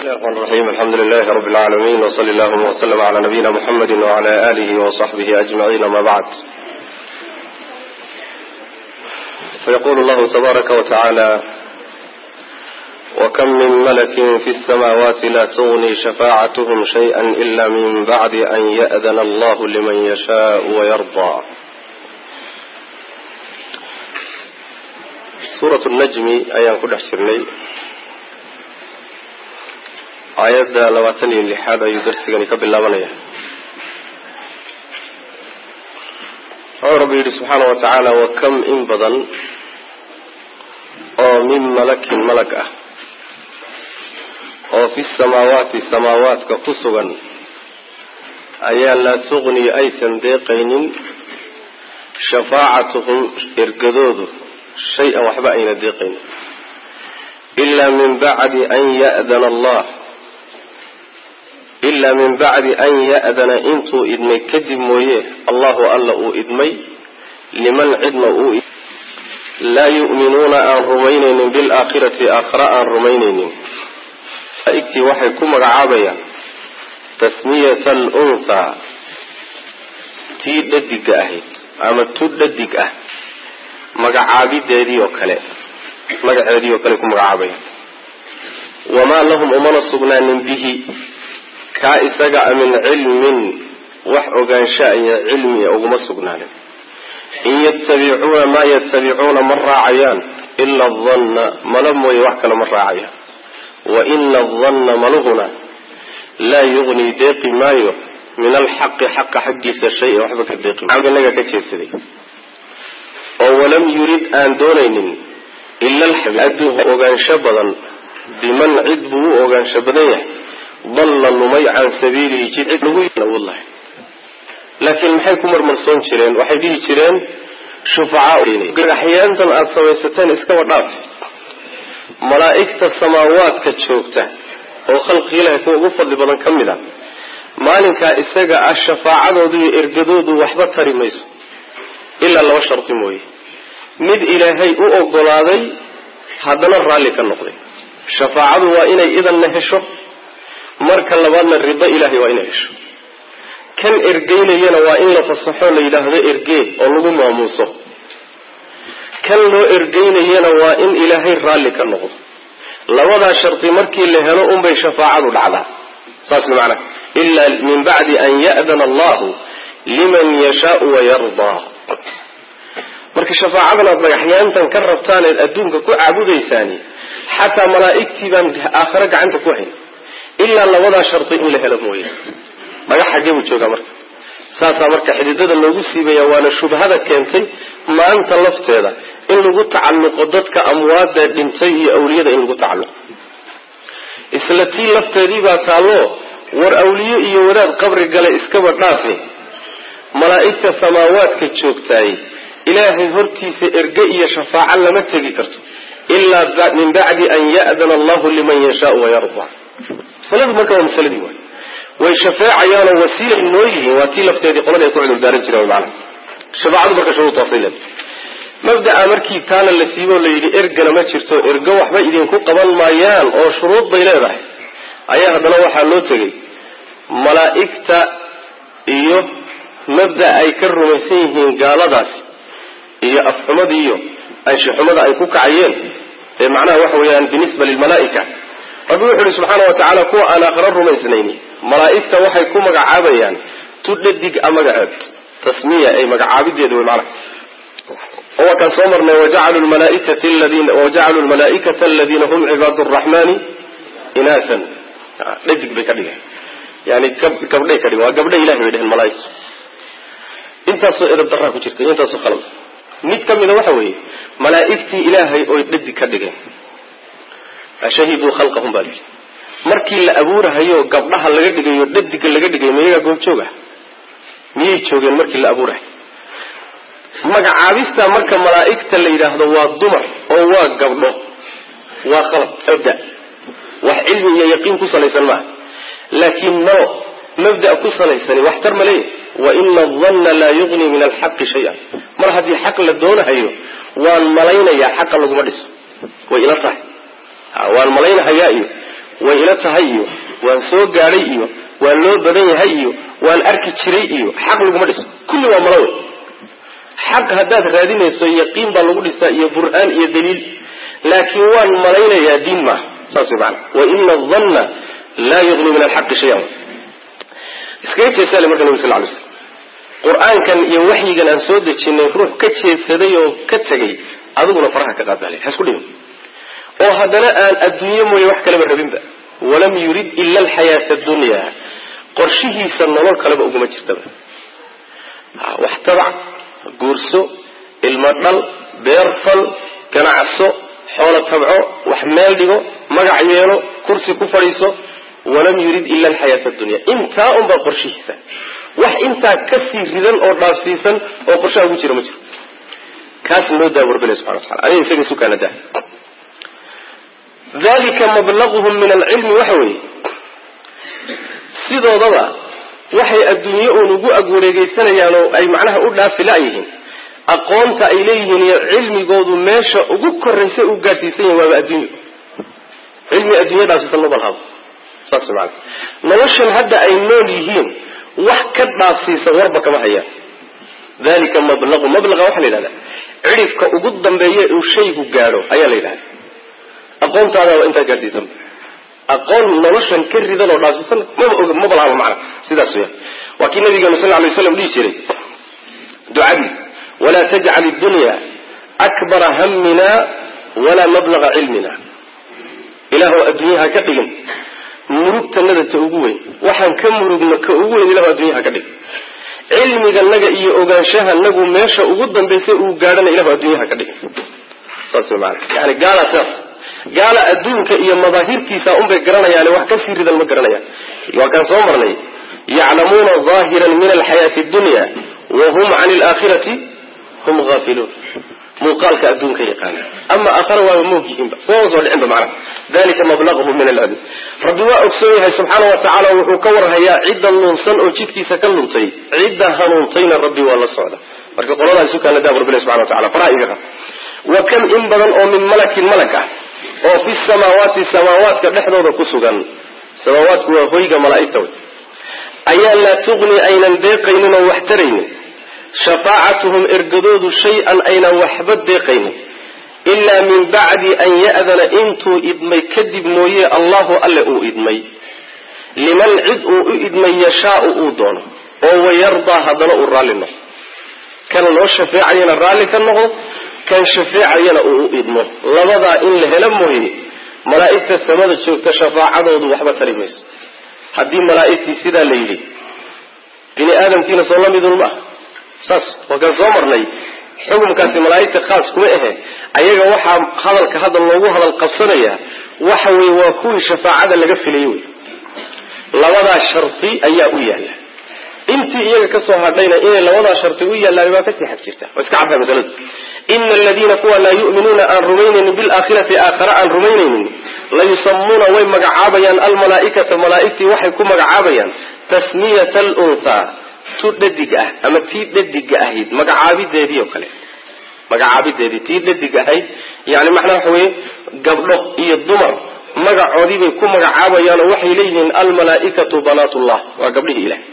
الرحمن الرحيم الحمد لله رب العالمين وصلى اللهم وسلم على نبينا محمد وعلى آله وصحبه أجمعين ما بعد فيقول الله تبارك وتعالى وكم من ملك في السماوات لا تغني شفاعتهم شيئا إلا من بعد أن يأذن الله لمن يشاء ويرضى سورة النجم أيان كل حشرني aayadda labaatan iyo lixaad ayuu darsigani ka bilaabanaya wuxuu rabbi yidhi subxaana wa tacaala wa kam in badan oo min malakin malag ah oo fi samaawaati samaawaadka ku sugan ayaa laa tuqni aysan deeqaynin shafaacatuhum ergadoodu shay-an waxba ayna deeqaynin ilaa min bacdi an ya'dana allah ilaa min bacdi an ya'dana intuu idmay kadib mooye allahu alla uu idmay liman cidna uu laa yu'minuuna aan rumaynaynin bilaakhirati aakhira aan rumaynaynin malaa'igtii waxay ku magacaabayaan tasmiyata alunhaa tii dhadiga ahayd ama tu dhadig ah magacaabideedii oo kale magaceedii oo kale ku magacaabayaan wamaa lahum umana sugnaanin bihi kaa isaga a min cilmin wax ogaansha iyo cilmiya uguma sugnaanin in yatabicuuna maa yatabicuuna ma raacayaan ila adanna malo mooye wax kale ma raacayaan wa ina adanna maluhuna laa yugnii deeqi maayo min alxaqi xaqa xaggiisa shay waxba ka deeqi inaga ka jeedsaday oo walam yurid aan doonaynin ila adduun ogaansho badan biman cid buu u ogaansho badan yahay dalla lumay can sabiilihi jid cid lagu lahay laakiin maxay ku marmarsoon jireen waxay dhihi jireen shufacagagaxyaantan aada samaysateen iskaba dhaaf malaa'igta samaawaadka joogta oo khalqi ilahi kuwa ugu fadli badan ka mid a maalinkaa isaga ah shafaacadoodu iyo ergadoodu waxba tari mayso ilaa laba sharti mooye mid ilaahay u ogolaaday haddana raalli ka noqday shafaacadu waa inay idanna hesho marka labaadna rido ilaahay waa inay hesho kan ergeynayana waa in la fasaxo la yidhaahdo ergee oo lagu maamuuso kan loo ergeynayana waa in ilaahay raalli ka noqdo labadaa shardi markii la helo unbay shafaacadu dhacdaa saas macana ilaa min bacdi an ya'dana allahu liman yashaau wayardaa marka shafaacadan aad dhagaxyaantan ka rabtaan eed adduunka ku caabudaysaani xataa malaa'igtii baan aakhare gacanta ku hayn ilaa labadaa sharti in la helo mooye dhagax xaggee buu joogaa marka saasaa marka xididada loogu siibaya waana shubhada keentay maanta lafteeda in lagu tacalluqo dadka amwaada dhintay iyo awliyada in lagu tacalluqo isla tii lafteedii baa taallo war awliye iyo wadaad qabri gale iskaba dhaafe malaa'igta samaawaadka joogtaay ilaahay hortiisa erge iyo shafaaco lama tegi karto ilaa min bacdi an ya'dana allahu liman yashaau wayarda masaladu marka waa masaladii waay way shafeecayaanoo wasiilay noo yihiin waa tii lafteedii qolada ay ku cudurdaaran jireen maana shafaacadu marka shuruudtaasay leedahay mabda'a markii taana la siiboo la yidhi ergana ma jirto ergo waxba idinku qaban maayaan oo shuruud bay leedahay ayaa haddana waxaa loo tegay malaa'igta iyo mabda ay ka rumaysan yihiin gaaladaasi iyo afxumada iyo anshixumada ay ku kacayeen ee macnaha waxa weeyaan binisba lilmalaa'ika rabbi wuxu uhi subxaana wa tacaala kuwa aan aakhiro rumaysnayni malaa'igta waxay ku magacaabayaan tu dhadig a magaceed tasmiya ay magacaabideeda wey macnaha oo waa kaan soo marnay wajacaluu lmalaaikata aladiina wajacaluu lmalaaikata aladiina hum cibaadu araxmani inaasan dhadig bay ka dhigeen yani gabdhay ka dhigeen waa gabdha ilahay bay dheheen malaaigtu intaasoo edab daraa ku jirta intaasoo khalad mid ka mida waxa weeye malaa'igtii ilaahay oy dhadig ka dhigeen ashahiduu khalqahum baa layidhi markii la abuurahayo gabdhaha laga dhigayo dhadiga laga dhigayo miyagaa goobjooga miyay joogeen markii la abuurahay magacaabista marka malaa'igta la yidhaahdo waa dumar oo waa gabdho waa khalad mabda wax cilmi iyo yaqiin ku salaysan maaha laakiin no mabda ku salaysani waxtar ma leeyahy wa ina adanna laa yugnii min alxaqi shay-an mar haddii xaq la doonahayo waan malaynayaa xaqa laguma dhiso way ila tahay waan malaynahayaa iyo way ila tahay iyo waan soo gaadhay iyo waan loo badan yahay iyo waan arki jiray iyo xaq laguma dhiso kulli waa malo wey xaq haddaad raadinayso yaqiin baa lagu dhisaa iyo bur'aan iyo daliil laakiin waan malaynayaa diin maaha saas way maana wa ina adanna laa yugni min alxaqi shayan iskaga jeesaale marka nabi sal ly slam qur-aankan iyo waxyigan aan soo dejinay ruux ka jeedsaday oo ka tegay adiguna faraha ka qaadbale ha isku dhimin oo haddana aan adduunye mooye wax kaleba rabinba walam yurid ila alxayaata addunya qorshihiisa nolol kaleba uguma jirtaba wax tabac guurso ilmo dhal beer fal ganacso xoolo tabco wax meel dhigo magac yeelo kursi ku fadhiiso walam yurid ila alxayaata addunya intaa unbaa qorshihiisa wax intaa kasii ridan oo dhaafsiisan oo qorshaha ugu jira ma jiro kaas noo daa warbile subxana wa tacala adiga isaga sukaana daa dalika mablaguhum min alcilmi waxa weeye sidoodaba waxay adduunye uun ugu agwareegeysanayaan oo ay macnaha u dhaafi la-yihiin aqoonta ay leeyihiin iyo cilmigoodu meesha ugu koraysa u gaadhsiisan yahin waaba adduunyo cilmi addunya dhaafsiisan ma balhabo saas way maana noloshan hadda ay nool yihiin wax ka dhaafsiisan warba kama hayaan dalika mablaqu mablaqa waxaa la yidhahdaa cidhifka ugu dambeeya uu shaygu gaadho ayaa la yidhahda aqoontaada waa intaa gaadhsiisan aqoon noloshan ka ridan oo dhaafsiisan maba og maba lahaba macna sidaas weya waa kii nabigeenu sal lay slam dhihi jiray ducadiis walaa tajcal iddunya akbara hammina walaa mablaga cilmina ilaahw adduunyaha ka dhigin murugtanada ta ugu weyn waxaan ka murugno ka ugu weyn ilahu adduunyaha ka dhigin cilmiganaga iyo ogaanshahanagu meesha ugu dambaysa uu gaadhana ilahu adduunyaha ka dhigin saas way maana yani gaala saas gaala adduunka iyo madaahirtiisa unbay garanayaan wax kasii ridan ma garanayaan waa kaan soo marnay yaclamuuna aahiran min alxayaati addunya wa hum cani alaakhirati hum haafiluun muuqaalka adduunka yaqaana ama aakhara waaba moogyihiinba waa soo dhicinba macnaha dalika mablaqhum min alcilm rabbi waa ogsoon yahay subxaana wa tacaala wuxuu ka warhayaa cidda luunsan oo jidkiisa ka luntay cidda hanuuntayna rabbi waa la socda marka qoladaa isu kaana daa rabbi subxana wa tacala faraha iga qab wa kam in badan oo min malakin malag ah oo fi samaawaati samaawaadka dhexdooda ku sugan samaawaadku waa hoyga malaa'igta wey ayaa laa tuqni aynan deeqaynin oo wax taraynin shafaacatuhum ergadoodu shay-an aynan waxba deeqaynin ilaa min bacdi an ya'dana intuu idmay kadib mooye allahu alle uu idmay liman cid uu u idmay yashaau uu doono oo wayardaa haddana uu raalli noqdo kan loo shafeecayana raalli ka noqdo kan shafeecayana uu u idmo labadaa in la helo mooye malaa'igta samada joogta shafaacadoodu waxba tari mayso haddii malaa'igtii sidaa la yidhi bini aadamkiina soo la midun maaha saas waa kaan soo marnay xukumkaasi malaa'igta khaas kuma ahe ayaga waxaa hadalka hadda loogu hadal qabsanayaa waxa weye waa kuwii shafaacada laga filayay wey labadaa sharti ayaa u yaalla intii iyaga kasoo hadhayna inay labadaa sharti u yaallaan waa kasii xag jirta waa iska caddaa masaladu ina aladiina kuwa laa yu'minuuna aan rumaynaynin bilaakhirati aakhare aan rumaynaynin layusamuuna way magacaabayaan almalaaikata malaaigtii waxay ku magacaabayaan tasmiyata alunhaa tu dhadig ah ama tii dhadiga ahayd magacaabideedii oo kale magacaabideedii tii dhadig ahayd yani macnaa waxa weye gabdho iyo dumar magacoodii bay ku magacaabayaanoo waxay leeyihiin almalaaikatu banaatullah waa gabdhihii ilahay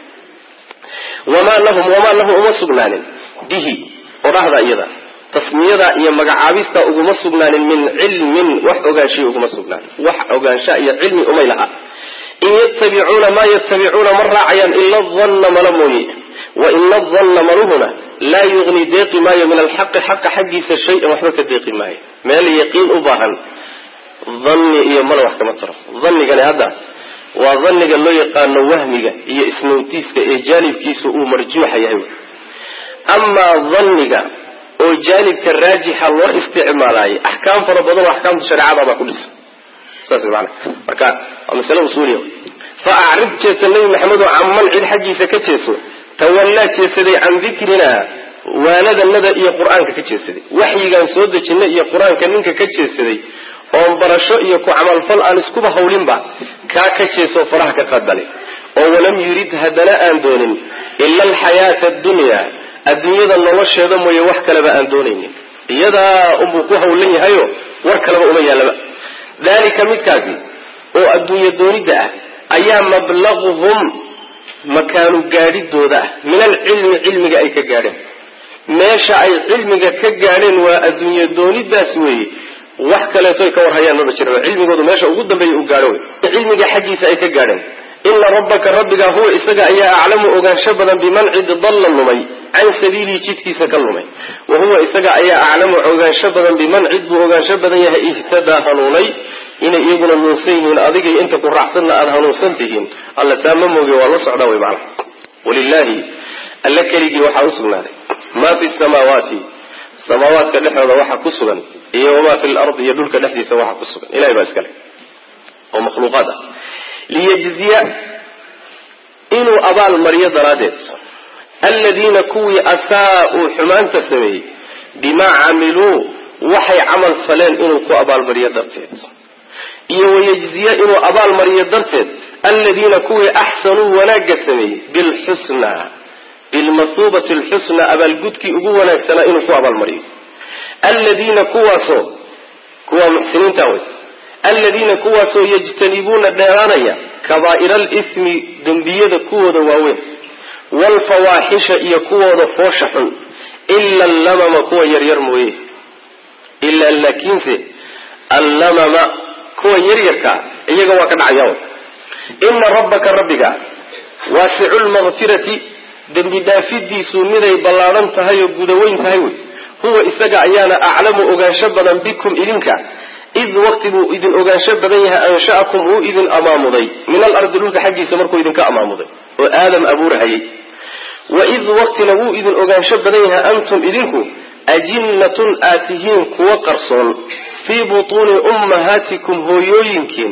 wamaa lahum wamaa lahum uma sugnaanin bihi odhahda iyada tasmiyada iyo magacaabista uguma sugnaanin min cilmin wax ogaanshiya uguma sugnaanin wax ogaansha iyo cilmi umay laha in yatabicuuna maa yatabicuuna ma raacayaan ila danna mala mooye wa ina adanna maluhuna laa yugni deeqi maayo min alxaqi xaqa xaggiisa shay-an waxba ka deeqi maayo meel yaqiin u baahan danni iyo mala wax kama taro dannigani hadda waa danniga loo yaqaano wahmiga iyo ismawtiiska ee jaalibkiisu uu marjuuxa yahay amaa danniga oo jaanibka raajixa loo isticmaalaayay axkaam fara badan oo axkaamta shareecada baa ku dhisan saas way maana marka waa masale usuuliya fa acrib jeesa nebi maxamed oo caman cid xaggiisa ka jeeso tawallaa jeesaday can dikrina waanadanada iyo qur-aanka ka jeesaday waxyigaan soo dejinay iyo qur-aanka ninka ka jeesaday oon barasho iyo ku camalfal aan iskuba hawlinba kaa ka jeesoo faraha ka qadale oo walam yurid haddana aan doonin ila alxayaata addunya adduunyada nolosheeda mooye wax kaleba aan doonaynin iyadaa unbuu ku hawlan yahayo war kaleba uma yaallaba dalika midkaasi oo adduunye doonidda ah ayaa mablaguhum makaanu gaadhidooda ah min alcilmi cilmiga ay ka gaadheen meesha ay cilmiga ka gaadheen waa adduunye doonidaas weeye wax kaleeto ay ka warhayaan maba jira cilmigoodu meesha ugu dambeeya u gaadho wey cilmiga xaggiisa ay ka gaadheen ina rabbaka rabbiga huwa isaga ayaa aclamu ogaansho badan biman cid dalla lumay can sabiilihi jidkiisa ka lumay wa huwa isaga ayaa aclamu ogaansho badan biman cid buu ogaansho badan yahay ihtadaa hanuunay inay iyaguna nuunsan yihiin adigay inta ku raacsanna aada hanuunsan tihiin alla taa ma mooge waa la socdaa wey macana walilaahi alla keligii waxaa u sugnaaday maa fi samaawaati samaawaadka dhexdooda waxa ku sugan iyo wamaa fi lardi iyo dhulka dhexdiisa waxa ku sugan ilahay baa iskale oo makhluuqaad ah liyajziya inuu abaal mariyo daraaddeed aladiina kuwii asaa-uu xumaanta sameeyey bimaa camiluu waxay camal faleen inuu ku abaalmariyo darteed iyo wayajziya inuu abaal mariyo darteed aladiina kuwii axsanuu wanaagga sameeyey bilxusnaa bilmasuubati alxusnaa abaalgudkii ugu wanaagsanaa inuu ku abaalmariyo aladiina kuwaasoo kuwaa muxsiniinta wey aladiina kuwaasoo yajtanibuuna dheeraanaya kabaa'ira alismi dembiyada kuwooda waaweyn waalfawaaxisha iyo kuwooda foosha xun ila allamama kuwa yaryar mooye ilaa laakiinse allamama kuwa yaryarkaa iyaga waa ka dhacaya ina rabbaka rabbiga waasicu lmakfirati dembi dhaafidiisu miday ballaadhan tahay oo gudaweyn tahay wey huwa isaga ayaana aclamu ogaansho badan bikum idinka id waqti buu idin ogaansho badan yahay ansha'akum uu idin amaamuday min alardi dhulka xaggiisa markuu idinka amaamuday oo aadam abuurhayay wa id waqtina wuu idin ogaansho badan yahay antum idinku ajinnatun aad tihiin kuwa qarsoon fii butuuni ummahaatikum hooyooyinkiin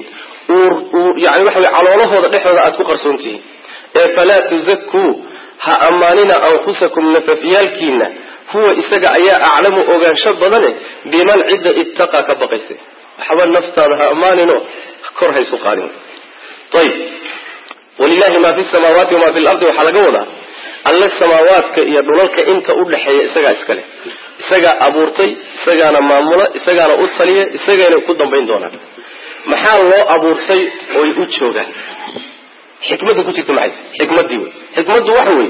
yani waxa wey caloolahooda dhexdooda aad ku qarsoon tihiin ee falaa tuzakuu ha ammaanina anfusakum nafafyaalkiina huwa isaga ayaa aclamu ogaansho badane biman cidda ittaqaa ka baqaysa waxba naftaada ha ammaaninoo kor haysu qaadin ayib walilahi maa fi samaawaati wamaa fi lardi waxaa laga wadaa alle samaawaadka iyo dhulalka inta u dhexeeya isagaa iskale isagaa abuurtay isagaana maamula isagaana u taliya isagayna ku dambayn doonaan maxaa loo abuurtay oy u joogaan xikmadda ku jirta maxay xikmaddii wey xikmaddu waxa weeye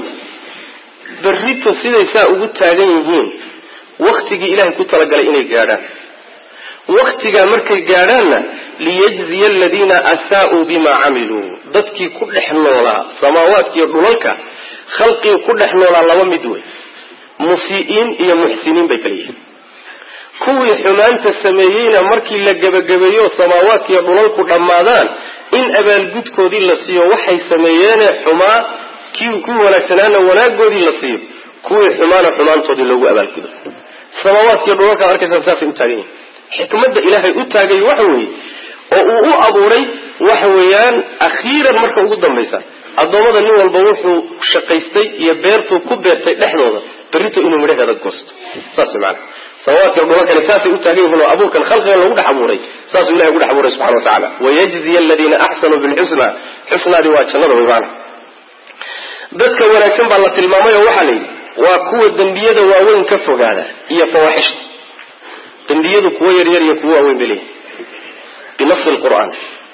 berrito siday saa ugu taagan yihiin waktigii ilaahay ku talagalay inay gaadhaan waktigaa markay gaadhaanna liyajziya aladiina asaa-uu bimaa camiluu dadkii ku dhex noolaa samaawaadkiiyo dhulalka khalqigii ku dhex noolaa laba mid wey musii'iin iyo muxsiniin bay kala yihiin kuwii xumaanta sameeyeyna markii la gebagabeeyo samaawaadkiiyo dhulalku dhammaadaan in abaalgudkoodii la siiyo waxay sameeyeene xumaa kii kuwii wanaagsanaana wanaagoodii la siiyo kuwii xumaana xumaantoodii loogu abaalgudo samaawaadkiiyo dhulalkaad arkaysaan saasay u taagan yihin xikmadda ilaahay u taagay waxa weeye oo uu u abuuray waxa weeyaan akhiiran marka ugu dambaysa addoommada nin walba wuxuu shaqaystay iyo beertuu ku beertay dhexdooda berrito inuu midhaheeda goosto saas maana samaawaadka dhulalkani saasay u taagan yihiin oo abuurkan khalqigan lagu dhex abuuray saasuu ilahay ugu dhex abuuray subxana wa tacala wayajziya aladiina axsanuu bilxusna xusnaadii waa jannada wey maana dadka wanaagsan baa la tilmaamay oo waxaa la yidhi waa kuwa dembiyada waaweyn ka fogaada iyo fawaaxishta dembiyadu kuwo yaryar iyo kuwo waaweyn bay leeyihin binafsi lqur'aan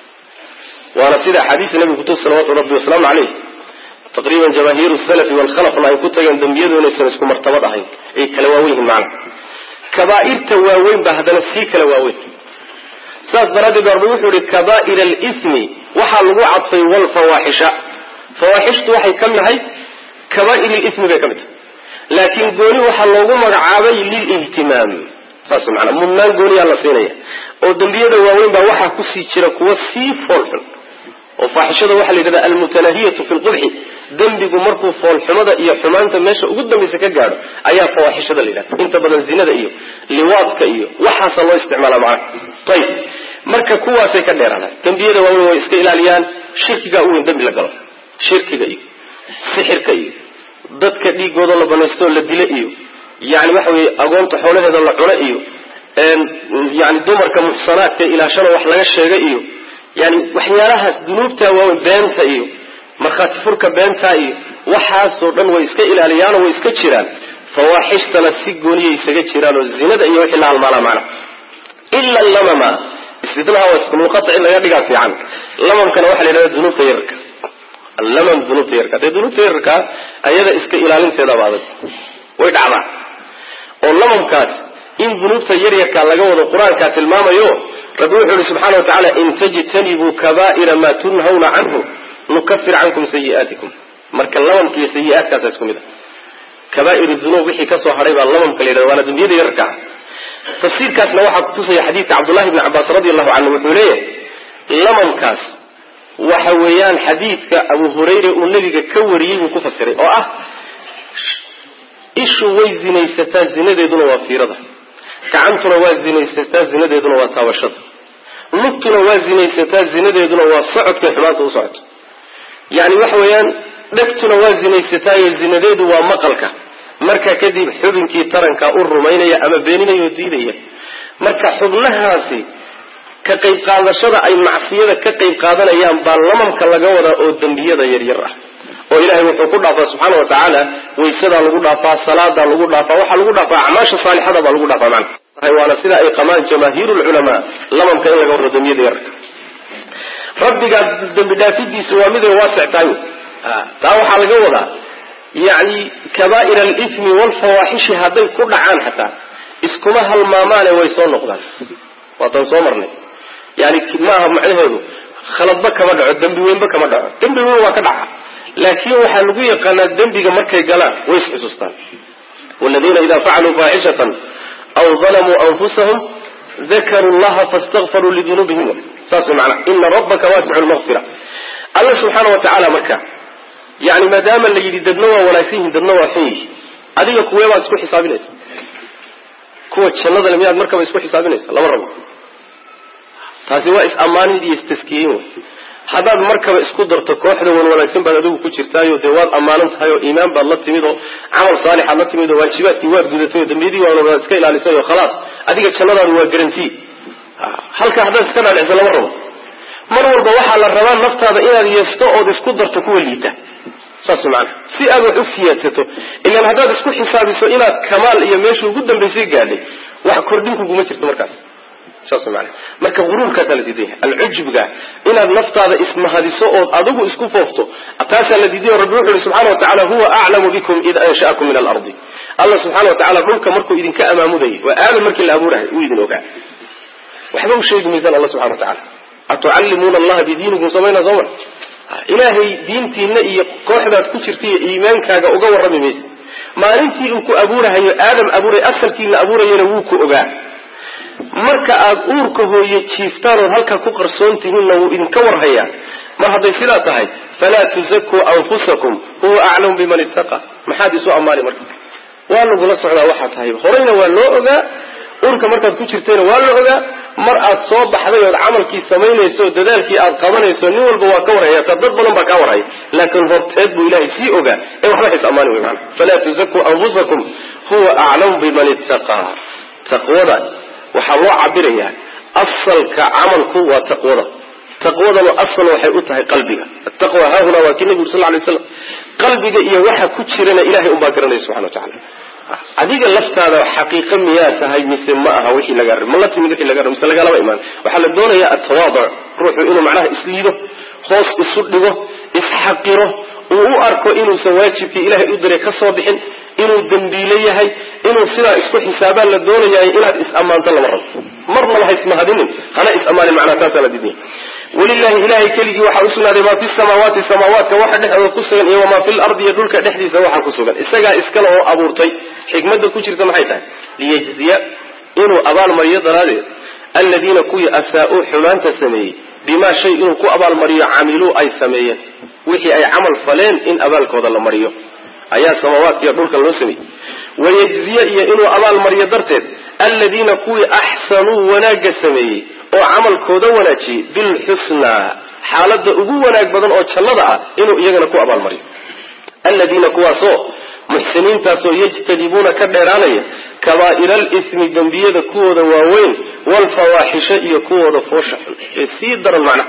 waana sida axaadiista nabiga kutub salawatu rabbi wasalaamu caleyh taqriiban jamaahiiru salafi walkhalafna ay ku tageen dembiyadu inaysan isku martabad ahayn ay kala waawen yihiin macana kabaa'irta waaweyn baa haddana sii kala waaweyn saas daraaddeed arbu wuxuu ihi kabaa'ir alismi waxaa lagu cadfay walfawaaxisha fawaaxishtu waxay ka mid tahay kabaa'ir lismi bay ka mid tahay laakiin gooni waxaa loogu magacaabay lilihtimaam saas maanaa mudnaan gooniyaa la siinaya oo dembiyada waaweyn baa waxaa kusii jira kuwa sii foolxun oo faaxishada waxaa la yidhahda almutanaahiyatu fi lqubxi dembigu markuu foolxumada iyo xumaanta meesha ugu dambaysa ka gaadho ayaa fawaaxishada la yidhahda inta badan zinada iyo liwaadka iyo waxaasa loo isticmaala macnaha ayib marka kuwaasay ka dheeraadaan dembiyada waaweyn way iska ilaaliyaan shirkigaa u weyn dembi la galo shirkiga iyo sixirka iyo dadka dhiigooda la banaysto la dilo iyo yani waxa weye agoonta xoolaheeda la cuno iyo yani dumarka muxsanaadka ilaashana wax laga sheega iyo yani waxyaalahaas dunuubta waaweyn beenta iyo markhaati furka beentaa iyo waxaasoo dhan way iska ilaaliyaanoo way iska jiraan fawaaxishtana si gooniyay isaga jiraan oo zinada iyo wixii la halmaala macna ila lamama istinaha waa ismunqatic in laga dhigaa fiican lamamkana waxaa la yidhahda dunuubta yararka allamam dunuubta yararka dee dunuubta yararkaa ayada iska ilaalinteedaba adag way dhacdaa oo lamamkaas in dunuubta yaryarkaa laga wado qur-aankaa tilmaamayo rabbi wuxuu ihi subxana wa tacaala in tajtanibuu kabaa'ira maa tunhawna canhu nukafir cankum sayi'aatikum marka lamamka iyo sayi-aadkaasa isku mid a kaba'ir dunuub wixii kasoo hadhay baa lamamka la yidhahda waana dembiyada yararka ah tafsiirkaasna waxaa kutusaya xadiidka cabdullahi bni cabbaas radi allahu canhu wuxuu leeyahay lamamkaas waxa weeyaan xadiidka abu hurayra uu nebiga ka wariyey buu ku fasiray oo ah ishu way zinaysataa zinadeeduna waa fiirada gacantuna waa zinaysataa zinadeeduna waa taabashada lugtuna waa zinaysataa zinadeeduna waa socodkay xumaanta u socoto yani waxa weeyaan dhegtuna waa zinaysataayo zinadeedu waa maqalka marka kadib xubinkii taranka u rumaynaya ama beeninaya oo diidaya marka xubnahaasi ka qayb qaadashada ay macsiyada ka qayb qaadanayaan baa lamamka laga wadaa oo dembiyada yaryar ah oo ilahay wuxuu ku dhaafaa subxaana wa tacaala waysadaa lagu dhaafaa salaadaa lagu dhaafaa waxaa lagu dhaafaa acmaasha saalixada baa lagu dhaafaa macna waana sida ay qamaan jamaahiiru lculamaa lamamka in laga wado dembiyada yararka rabbigaa dembi dhaafidiisu waa miday waasic tahay taa waxaa laga wadaa yani kabaa'ir alithmi waalfawaaxishi hadday ku dhacaan xataa iskuma halmaamaane way soo noqdaan waataan soo marnay yani maaha macnaheedu khaladba kama dhaco dembi weynba kama dhaco dembi weyn waa ka dhaca laakiin waxaa lagu yaqaanaa dembiga markay galaan way isxusuustaan waladiina idaa facaluu faaxishatan aw dalamuu anfusahum dakaruu llaha fastakfaruu lidunuubihim saas way macnaha ina rabbaka waasicu lmaqfira alla subxaana wa tacaala marka yani maadaama la yidhi dadna waa wanaagsan yihin dadna waa xun yihi adiga kuwee baad isku xisaabinaysa kuwa jannadale miyaad markaba isku xisaabinaysa lama rabo taasi waa is-ammaanin iyo istaskiyeyn wey haddaad markaba isku darto kooxda wan wanaagsan baad adigu ku jirtaayo dee waad ammaanan tahay oo iimaan baad la timid oo camal saalixaad la timid oo waajibaadkii waad gudatay oo dambiyadii waad iska ilaalisay oo khalaas adiga jannadaadu waa garanti halka haddaad iska dhaadhicso lama rabo mar walba waxaa la rabaa naftaada inaad yeesto ood isku darto kuwa liita saas maana si aad wax u siyaadsato ilaan haddaad isku xisaabiso inaad kamaal iyo meesha ugu dambaysay gaadhay wax kordhin kuguma jirto markaas saas maana marka huruurkaasaa la diidan yahay alcujubga inaad naftaada ismahadiso ood adigu isku foofto taasaa la diiday rabbi wuxu uhi subxana wa tacala huwa aclamu bikum id ansha'akum min alardi alla subxana wa tacala dhulka markuu idinka amaamudayay waa aadam markii la abuurahay uu idin ogaa waxba u sheegi maysaan alla subxana wa tacala atucallimuuna allaha bidiinikum samayna sooma ilaahay diintiina iyo kooxdaad ku jirta iyo iimaankaaga uga warrami maysa maalintii uu ku abuurahayo aadam abuuray asalkiina abuurayana wuu ku ogaa marka aad uurka hooye jiiftaan ood halkaa ku qarsoon tihiinna wuu idinka warhayaa mar hadday sidaa tahay falaa tuzakuu anfusakum huwa aclamu biman ittaqa maxaad isu ammaani marka waa lagula socdaa waxaa tahay horeyna waa loo ogaa uurka markaad ku jirtayna waa la ogaa mar aad soo baxday ood camalkii samaynayso o dadaalkii aad qabanayso nin walba waa ka warhaya ta dad badan baa kaa warhaya laakiin horteed buu ilaahay sii ogaa ee waxba xis ammaani wey maana falaa tuzakuu anfusakum huwa aclamu biman ittaqaa taqwada waxaa loo cabirayaa asalka camalku waa taqwada taqwadanu asal waxay u tahay qalbiga ataqwa haahuna waa kii nebigu sal ly slam qalbiga iyo waxa ku jirana ilahay unbaa garanaya subxana wa tacala adiga laftaada xaqiiqa miyaa tahay mise ma aha wixii laga ma la timid wixii laga rabo mise lagalaba imaan waxaa la doonayaa atawaaduc ruuxu inuu macnaha isliido hoos isu dhigo isxaqiro uu u arko inuusan waajibkii ilahay u diray ka soo bixin inuu dembiile yahay inuu sidaa isku xisaabaan la doonayaay inaad is-ammaanto lama rabo marnaba ha ismahadinin hana is-ammaanin macnaha taasaa la diidaya walilahi ilahay keligii waxaa usugnaaday maa fi samaawaati samaawaadka waxa dhexdooda ku sugan iyo wamaa fi lardi iyo dhulka dhexdiisa waxa ku sugan isagaa iskale oo abuurtay xikmadda ku jirta maxay tahay liyajziya inuu abaalmariyo daraaddeed aladiina kuwii asaa-uu xumaanta sameeyey bimaa shay inuu ku abaalmariyo camiluu ay sameeyeen wixii ay camal faleen in abaalkooda la mariyo ayaa samaawaadka iyo dhulka loo sameeyey wayajziya iyo inuu abaalmariyo darteed aladiina kuwii axsanuu wanaagga sameeyey oo camalkooda wanaajiyey bilxusnaa xaaladda ugu wanaag badan oo jannada ah inuu iyagana ku abaalmariyo aladiina kuwaasoo muxsiniintaasoo yajtanibuuna ka dheeraanaya kabaa'ira alismi dembiyada kuwooda waaweyn waalfawaaxisha iyo kuwooda foosha xun ee sii daran macnaha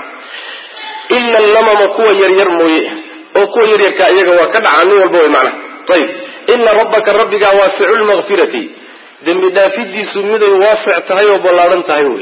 ila allamama kuwa yaryar mooye oo kuwa yaryarkaa iyaga waa ka dhacaa nin walba way macnaha ayib ina rabbaka rabbigaa waasicu lmaqfirati dembi dhaafidiisu miday waasic tahay oo ballaadhan tahay wey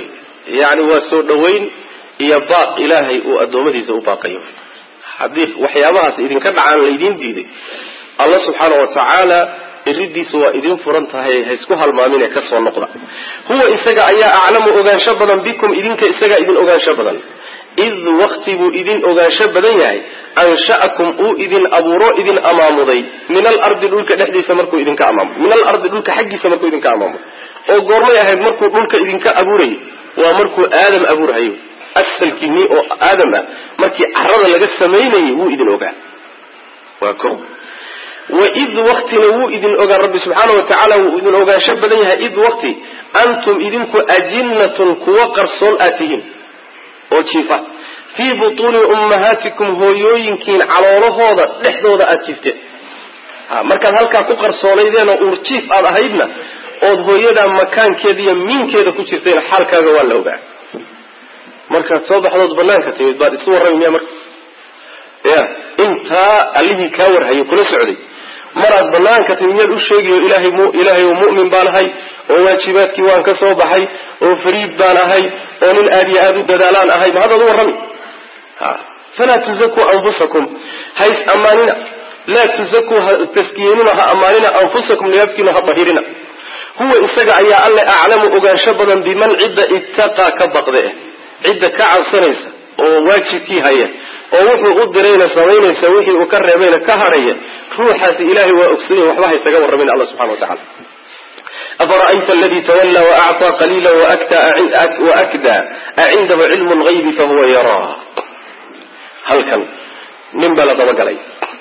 yani waa soo dhaweyn iyo baaq ilaahay uu addoommadiisa u baaqayo haddii waxyaabahaas idinka dhacaan laydin diiday alla subxaana wa tacaala iridiisa waa idin furan tahay ha isku halmaamine kasoo noqda huwa isaga ayaa aclamu ogaansho badan bikum idinka isagaa idin ogaansho badan id wakti buu idin ogaansho badan yahay ansha'akum uu idin abuuro idin amaamuday min alardi dhulka dhexdiisa markuu idinka amaamuday min alardi dhulka xaggiisa markuu idinka amaamuday oo goormay ahayd markuu dhulka idinka abuurayay waa markuu aadam abuurhayo asalkiinii oo aadam ah markii carada laga samaynayay wuu idin ogaa waa ko waid waktina wuu idin ogaa rabbi subxaana wa tacaala wuu idin ogaansho badan yahay id wakti antum idinku ajinnatun kuwa qarsoon aad tihiin oo jiifa fii butuuni ummahaatikum hooyooyinkiin caloolahooda dhexdooda aad jiifteen markaad halkaa ku qarsoonaydeen oo uurjiif aad ahaydna ood hooyadaa makaankeeda iyo miinkeeda ku jirtayna xaalkaaga waa la ogaa markaad soo baxdood banaanka timid baad isu warrami miya marka ya intaa allihii kaa warhayay kula socday maraad banaanka timid miyaad u sheegayo ilahay m ilaahay oo mu'min baan ahay oo waajibaadkii waan ka soo baxay oo fariid baan ahay oo nin aad iyo aada u dadaalaan ahay ma haddaad u warrami ha falaa tuzakuu anfusakum hays ammaanina laa tuzakuu ha taskiyenina ha ammaanina anfusakum niyafkiina ha dahirina huwa isaga ayaa alle aclamu ogaansho badan biman cidda ittaqaa ka baqde cidda ka cabsanaysa oo waajibkii haya oo wuxuu u dirayna samaynaysa wixii uu ka reebayna ka hadhaya ruuxaasi ilahay waa ogsanyahin waxba haysaga warramin alla subxana wa tacala afara'ayta aladi tawalla waacطaa qaliila waakdaa acindahu cilmu lgaybi fahuwa yaraa halkan nin baa la dabagalay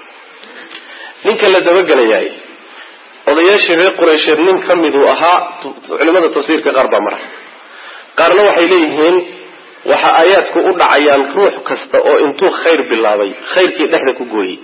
ninka la dabagelayaay odayaashii reer qureysheed nin ka miduu ahaa culimada tafsiirka qaar baa mara qaarna waxay leeyihiin waxa aayaadku u dhacayaan ruux kasta oo intuu khayr bilaabay khayrkii dhexda ku gooyey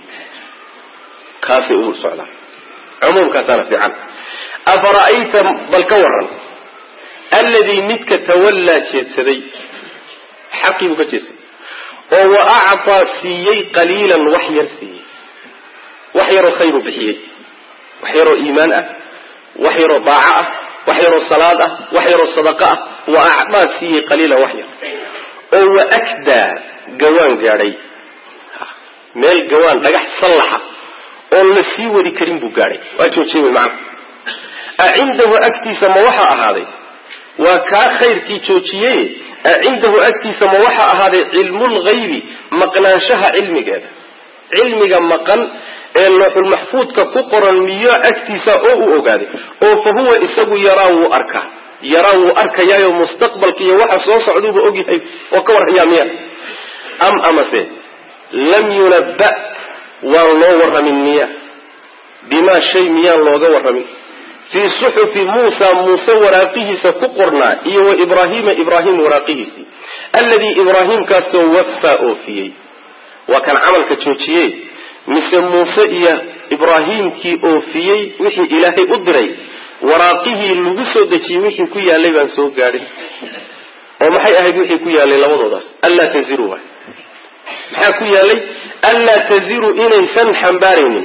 kaasay ugu socdaan cumuumkaasaana fiican afara'ayta bal ka waran alladii midka tawallaa jeedsaday xaqii buu ka jeedsaday oo wa actaa siiyey qaliilan wax yar siiyey wax yaroo khayru bixiyey wax yaroo iimaan ah wax yaroo daaco ah wax yaroo salaad ah wax yaroo sadaqa ah wa acdaa siiyey qaliilan wax yar oo wa akdaa gawaan gaadhay meel gawaan dhagax sallaxa oon la sii wadi karin buu gaadhay waa joojiyey wy macana acindahu agtiisa ma waxaa ahaaday waa kaa khayrkii joojiyey acindahu agtiisa ma waxaa ahaaday cilmulghaybi maqnaanshaha cilmigeeda cilmiga maqan ee looxulmaxfuudka ku qoran miyo agtiisa oo uu ogaaday oo fa huwa isagu yaraa wuu arkaa yaraa wuu arkayaayo mustaqbalka iyo waxa soo socduuba ogyahay oo ka warhayaa miya am amase lam yunabba waan loo warramin miya bimaa shay miyaan looga warramin fii suxufi muusa muuse waraaqihiisa ku qornaa iyo wa ibraahiima ibraahim waraaqihiisii alladii ibraahiimkaasoo waffaa oofiyey waa kan camalka joojiyey mise muuse iyo ibraahiimkii oofiyey wixii ilaahay u diray waraaqihii lagu soo dejiyey wixii ku yaalay baan soo gaadhin oo maxay ahayd wixii ku yaalay labadoodaas anlaa taziru waay maxaa ku yaalay anlaa taziru inaysan xambaaraynin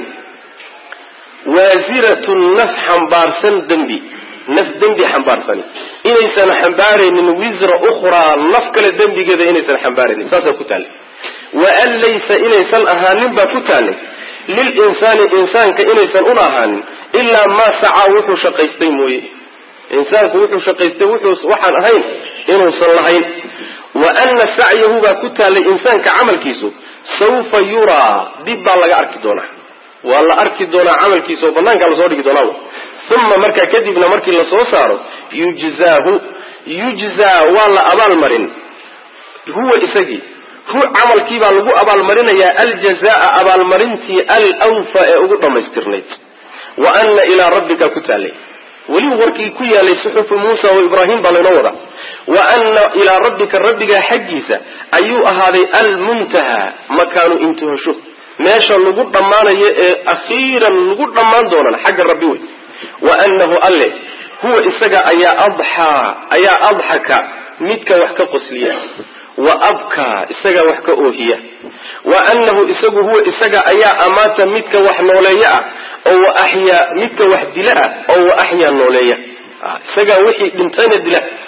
waasiratun naf xambaarsan dembi naf dembi xambaarsani inaysan xambaaraynin wisra ukhraa naf kale dembigeeda inaysan xambaaraynin saasaa ku taallay wa an laysa inaysan ahaanin baa ku taallay lilinsaani insaanka inaysan una ahaanin ilaa maa sacaa wuxuu shaqaystay mooye insaanku wuxuu shaqaystay wuxuu waxaan ahayn inuusan lahayn wa ana sacyahu baa ku taallay insaanka camalkiisu sawfa yuraa dib baa laga arki doonaa waa la arki doonaa camalkiisa oo banaankaa lasoo dhigi doonaa uma markaa kadibna markii lasoo saaro yujzaahu yujzaa waa la abaalmarin huwa isagii hu camalkii baa lagu abaalmarinayaa aljazaa abaalmarintii alwfa ee ugu dhammaystirnayd wa ana ilaa rabbika ku taallay weli warkii ku yaalay suxufu muusa wa ibraahim baa laynoo wadaa wa ana ilaa rabbika rabbigaa xaggiisa ayuu ahaaday almuntaha makaanu intuhasho meesha lagu dhammaanayo ee akhiiran lagu dhammaan doonana xagga rabbi wey wa anahu alle huwa isaga ayaa adxaa ayaa adxaka midka wax ka qosliya wa abkaa isagaa wax ka oohiya wa anahu isagu huwa isaga ayaa amaata midka wax nooleeya ah oo wa axyaa midka wax dila ah oo wa axyaa nooleeya isagaa wixii dhintayna dila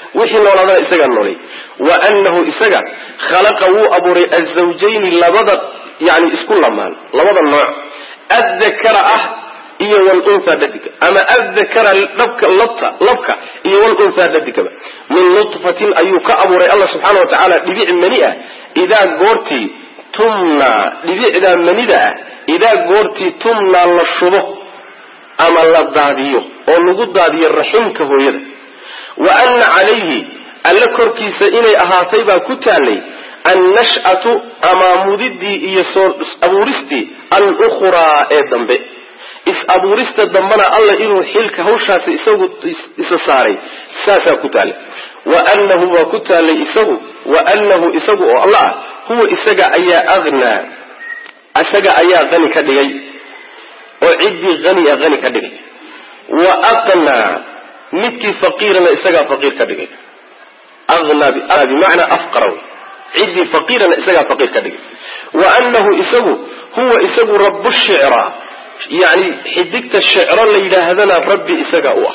wixii noolaadana isagaa noolay wa annahu isaga khalaqa wuu abuuray azawjayni labada yani isku lamaan labada nooc addakara ah iyo walunha dhadiga ama addakara dhabka labta labka iyo walunha dhadigaba min nutfatin ayuu ka abuuray allah subxaana wa tacaala dhibic mani ah idaa goortii tumnaa dhibicdaa manida ah idaa goortii tumnaa la shubo ama la daadiyo oo lagu daadiyo raximka hooyada wa anna calayhi alle korkiisa inay ahaatay baa ku taallay annash'atu amaamudidii iyo soo is-abuuristii alukhraa ee dambe is-abuurista dambena alla inuu xilka hawshaasi isagu isa saaray saasaa ku taallay wa annahu waa ku taallay isagu wa annahu isagu oo alla ah huwa isaga ayaa aghnaa isaga ayaa qani ka dhigay oo ciddii hani a hani ka dhigay wa aqnaa midkii faqiirana isagaa faqiir ka dhigay anaa bimacnaa afqara wey ciddii faqiirana isagaa faqiir ka dhigay wa annahu isagu huwa isagu rabu shicra yani xidigta shicro la yidhaahdana rabbi isaga u ah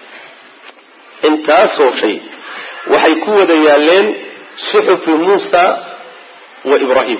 intaasoo shay waxay ku wada yaaleen suxufi muusa wa ibrahim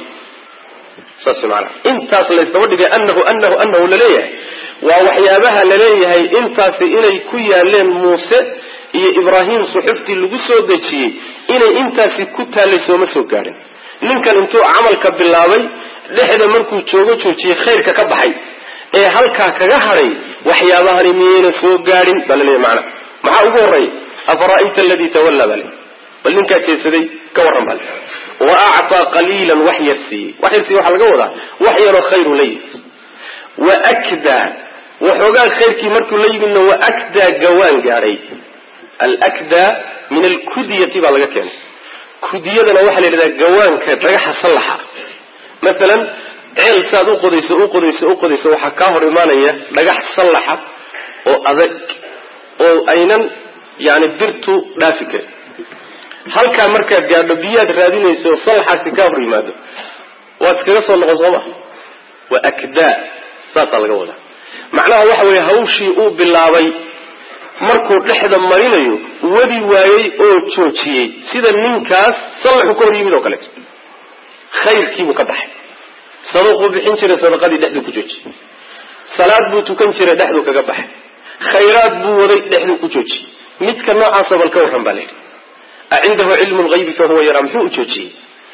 saas maana intaas laysdaba dhigay anahu anahu anahu laleeyahay waa waxyaabaha laleeyahay intaasi inay ku yaaleen muuse iyo ibraahim suxuftii lagu soo dejiyey inay intaasi ku taallay sooma soo gaadhin ninkan intuu camalka bilaabay dhexda markuu joogo joojiyey khayrka ka baxay ee halkaa kaga hadhay waxyaabahani miyayna soo gaadhin baa laleeyahy maana maxaa ugu horreeya afara'ayta aladii tawallaa bale bal ninkaa jeedsaday ka warran bale wa actaa qaliilan wax yar siiyey wax yar siiyey waxaa laga wadaa wax yaroo khayru la yimid wa akdaa waxoogaa khayrkii markuu la yimidna wa akdaa gawaan gaadhay alakdaa min alkudiyati baa laga keenay kudiyadana waxaa la yidhahdaa gawaanka dhagaxa sallaxa maalan ceel saad u qodayso u qodayso u qodayso waxaa kaa hor imaanaya dhagax sallaxa oo adag oo aynan yani birtu dhaafi karin halkaa markaad gaadho biyaad raadinayso oo sallaxaasi kaa hor yimaado waad iskaga soo noqon sooma waa akdaa saasaa laga wadaa macnaha waxa weeye hawshii uu bilaabay markuu dhexda marinayo wadi waayey oo joojiyey sida ninkaas sallaxu ka hor yimid oo kaleeto khayrkiibuu ka baxay saduquu bixin jiray sadaqadii dhexduu ku joojiyey salaad buu tukan jiray dhexduu kaga baxay khayraad buu waday dhexduu ku joojiyey midka noocaasa bal ka warran baa layidhi a cindahu cilmu lgaybi fa huwa yaraa muxuu u joojiyey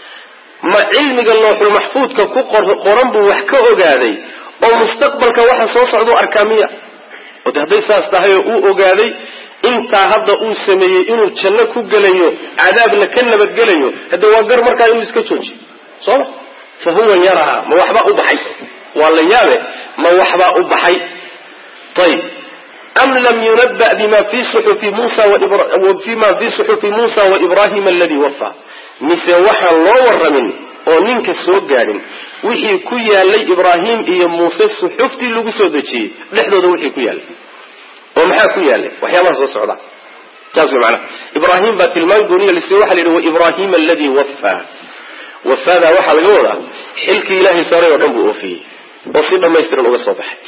ma cilmiga looxul maxfuudka ku qoran buu wax ka ogaaday oo mustaqbalka waxa soo socdau arkaa miya oo de hadday saas tahay oo uu ogaaday intaa hadda uu sameeyey inuu janno ku gelayo cadaabna ka nabadgelayo hadde waa gar markaa inuu iska joojiyo sooma fa huwa yaraa ma waxbaa u baxay waa la yaabe ma waxbaa u baxay ayib am lam yunaba bima fi suxufi musa fima fi suxufi muusa waibrahim aladii wafaa mise waxaan loo waramin oo ninka soo gaadhin wixii ku yaalay ibraahim iyo muuse suxuftii lagu soo dejiyey dhexdooda wixii ku yaalay oo maxaa ku yaalay waxyaabaha soo socda saas way macanaha ibraahim baa tilmaan gooniya lise waxa la yidhi waibrahim aladii wafaa wafaadaa waxaa laga wadaa xilkii ilaahay saaray oo dhan buu oofiyey oo si dhammaystiran uga soo baxay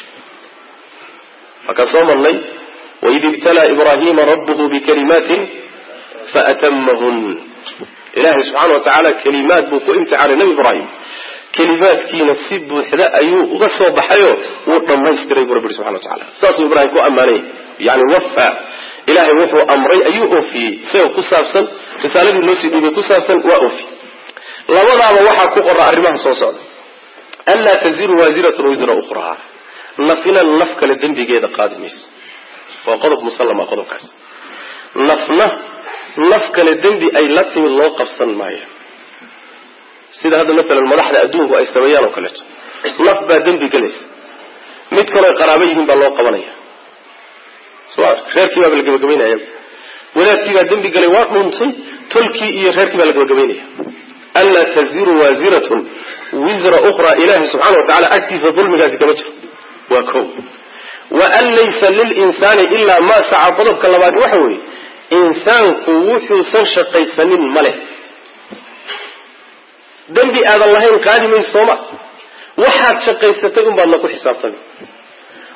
markaan soo marnay waid ibtalaa ibrahima rabbuhu bikalimaatin faatamahun ilaahay subxaana wa tacaala kelimaad buu ku imtixaanay nebi ibraahim kelimaadkiina si buuxda ayuu uga soo baxayo wuu dhammaystiray buu rabbi yhi subxana wa tacala saasuu ibraahim ku ammaanay yani wafa ilaahay wuxuu amray ayuu oofiyey isaga ku saabsan risaaladii loo sii dhiibay ku saabsan waa oofiyey labadaaba waxaa ku qora arrimaha soo socda anlaa taziru waasiratun wisra ukhraa nafina naf kale dembigeeda qaadi mayso waa qodob musallama qodobkaas nafna naf kale dembi ay la timid loo qabsan maayo sida hadda maalan madaxda adduunku ay sameeyaan oo kaleeto naf baa dembi gelaysa mid kaloo qaraabo yihiin baa loo qabanaya so reerkii baaba la gabagabaynaya wadaadkii baa dembi galay waa dhuuntay tolkii iyo reerkii baa la gabagabaynaya anlaa taziru waasiratun wisra ukhraa ilaahi subxana wa tacala agtiisa dulmigaasi kama jiro waa ko wa an laysa lilinsaani ilaa maa saca qodobka labaad waxa weeye insaanku wuxuusan shaqaysanin ma leh dembi aadan lahayn qaadi mayso sooma waxaad shaqaysatay un baadna ku xisaabtami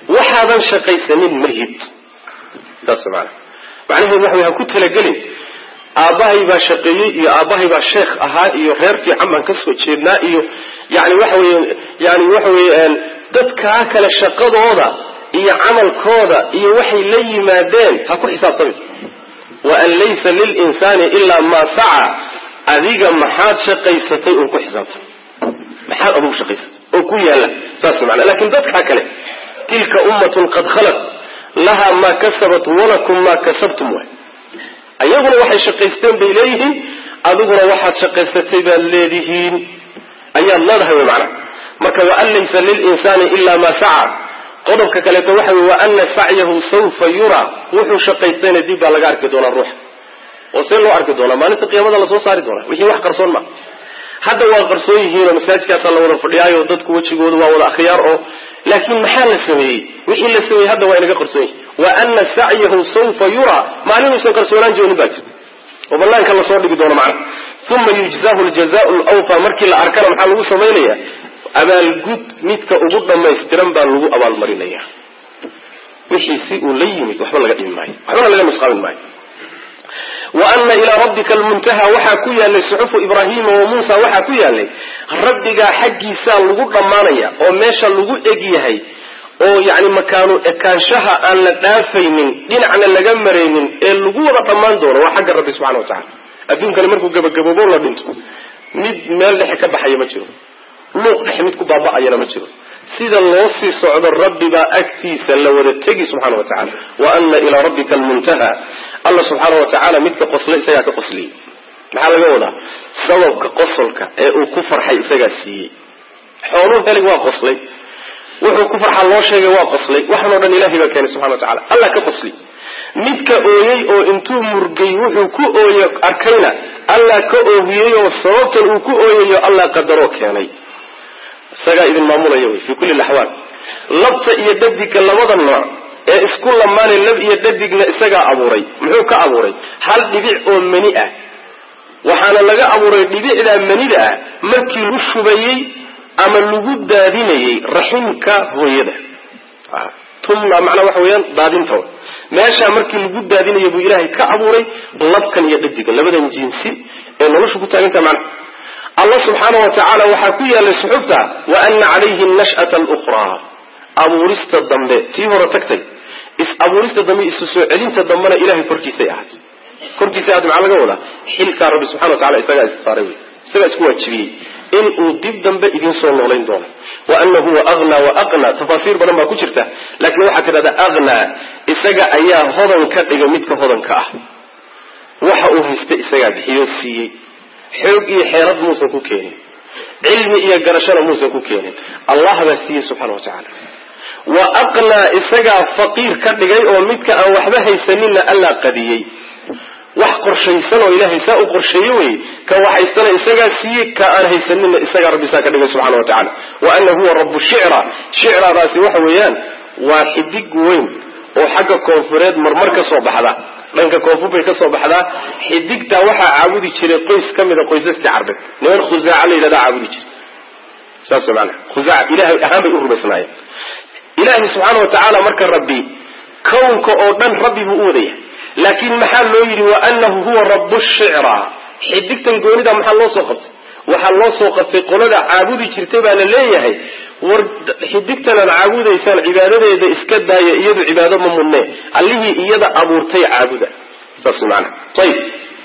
waxaadan shaqaysanin ma lihid saas maana macnaheedu waxa wey ha ku talagelin aabbahay baa shaqeeyey iyo aabbahay baa sheekh ahaa iyo reer fiican baan ka soo jeednaa iyo yani waxa weye yani waxa weye dadkaa kale shaqadooda iyo camalkooda iyo waxay la yimaadeen ha ku xisaabtami wa an laysa lilinsaani ilaa maa saca adiga maxaad shaqaysatay oo ku xisaabtay maxaad adugu shaqaysatay oo ku yaalla saas mana lakin dadkaa kale tilka ummatun qad khalat laha maa kasabat walakum maa kasabtum waay ayaguna waxay shaqaysteen bay leeyihiin adiguna waxaad shaqaysatay baad leedihiin ayaad leedahay wy macnaha marka waan laysa lilinsaani ila maa saca qodobka kaleeto waxa wey wa ana sacyahu sawfa yuraa wuxuu shaqaystayna dib baa laga arki doonaa ruuxa oo see loo arki doonaa maalinta qiyaamada lasoo saari doonaa wixii wax qarsoon ma hadda waa qarsoon yihiinoo masaajidkaasaa la wada fadhiyaayo dadku wejigoodu waa wada akhyaar oo laakiin maxaa la sameeyey wixii la sameeyey hadda waa inaga qarsoon yihin wa ana sacyahu sawfa yuraa maalinuusan qarsoonaan joonin baa jirta oo banaanka lasoo dhigi doono macna uma yujzahu ljazau lawfa markii la arkana maxaa lagu samaynaya abaalgud midka ugu dhamaystiran baa lagu abaalmarinaya wixii si uu la yimid waxba laga dhimi maayo waxbana laga nusqaamin maayo wa ana ilaa rabbika almuntaha waxaa ku yaalay suxufu ibraahima wa muusa waxaa ku yaalay rabbigaa xaggiisaa lagu dhammaanaya oo meesha lagu eg yahay oo yani makaanu ekaanshaha aan la dhaafaynin dhinacna laga maraynin ee lagu wada dhammaan doono waa xagga rabbi subxana wa tacala adduunkani markuu gabagaboobo la dhinto mid meel dhexe ka baxaya ma jiro luuq dhexe mid ku baaba'ayana ma jiro sida loo sii socdo rabbibaa agtiisa la wada tegi subxana wa tacala wa ana ilaa rabbika almuntaha alla subxaana wa tacaala midka qoslay isagaa ka qosliyey maxaa laga wadaa sababka qosolka ee uu ku farxay isagaa siiyey xooluu helig waa qoslay wuxuu ku farxa loo sheegay waa qoslay waxanoo dhan ilahay baa keenay subxana wa tacala allah ka qosli midka ooyey oo intuu murgay wuxuu ku ooye arkayna allah ka oohiyey oo sababtan uu ku ooyayo allah qadaroo keenay isagaa idin maamulaya wy fi kulli laxwaal labta iyo dhadigga labada nooc ee isku lamaanay lab iyo dhadigna isagaa abuuray muxuu ka abuuray hal dhibic oo mani ah waxaana laga abuuray dhibicdaa manida ah markii lagu shubayey ama lagu daadinayey raximka hooyada tumna macnaa waxa weeyaan daadinta meeshaa markii lagu daadinaya buu ilaahay ka abuuray labkan iyo dhadiga labadan jinsi ee nolosha ku taagantaha macna allah subxaana wa tacaala waxaa ku yaalay suxubta wa ana calayhi nash'ata alukhraa abuurista dambe tii hore tagtay is abuurista dambe isu soo celinta dambena ilahay korkiisay ahayd korkiisay ahayd maxaa laga wadaa xilkaa rabbi subxana wa tacala isagaa is saaray wey isagaa isku waajibiyey in uu dib dambe idiin soo noolayn doono wa ana huwa aghnaa wa aqnaa tafaasiir badan baa ku jirta laakiin waxaa tidhahdaa aghnaa isaga ayaa hodan ka dhiga midka hodanka ah waxa uu haysta isagaa bixiyoo siiyey xoog iyo xeerad muusan ku keenin cilmi iyo garashana muusan ku keenin allah baa siiyey subxana wa tacaala wa aqnaa isagaa faqiir ka dhigay oo midka aan waxba haysaninna allaa qadiyey wax qorshaysan oo ilaahay saa u qorsheeye wey ka waxaysana isagaa siiyey ka aan haysaninna isagaa rabbi saa ka dhigay subxana wa tacala wa ana huwa rabu shicra shicradaasi waxa weeyaan waa xidig weyn oo xagga koonfureed marmar ka soo baxda dhanka koonfur bay ka soo baxdaa xidigtaa waxaa caabudi jiray qoys ka mida qoysaskii carbeed niman khusaaca la yidhahdaa caabudi jiray saas maana khusaaca ilahay ahaan bay u rumaysnaayeen ilaahay subxaana wa tacaala marka rabbi kownka oo dhan rabbi buu u wadaya laakiin maxaa loo yidhi wa anahu huwa rabu shicra xidigtan goonida maxaa loo soo qabtay waxaa loo soo qabtay qolada caabudi jirtay baa la leeyahay war xidigtan aad caabudaysaan cibaadadeeda iska daaya iyadu cibaado ma mudne allihii iyada abuurtay caabuda saas maana ayib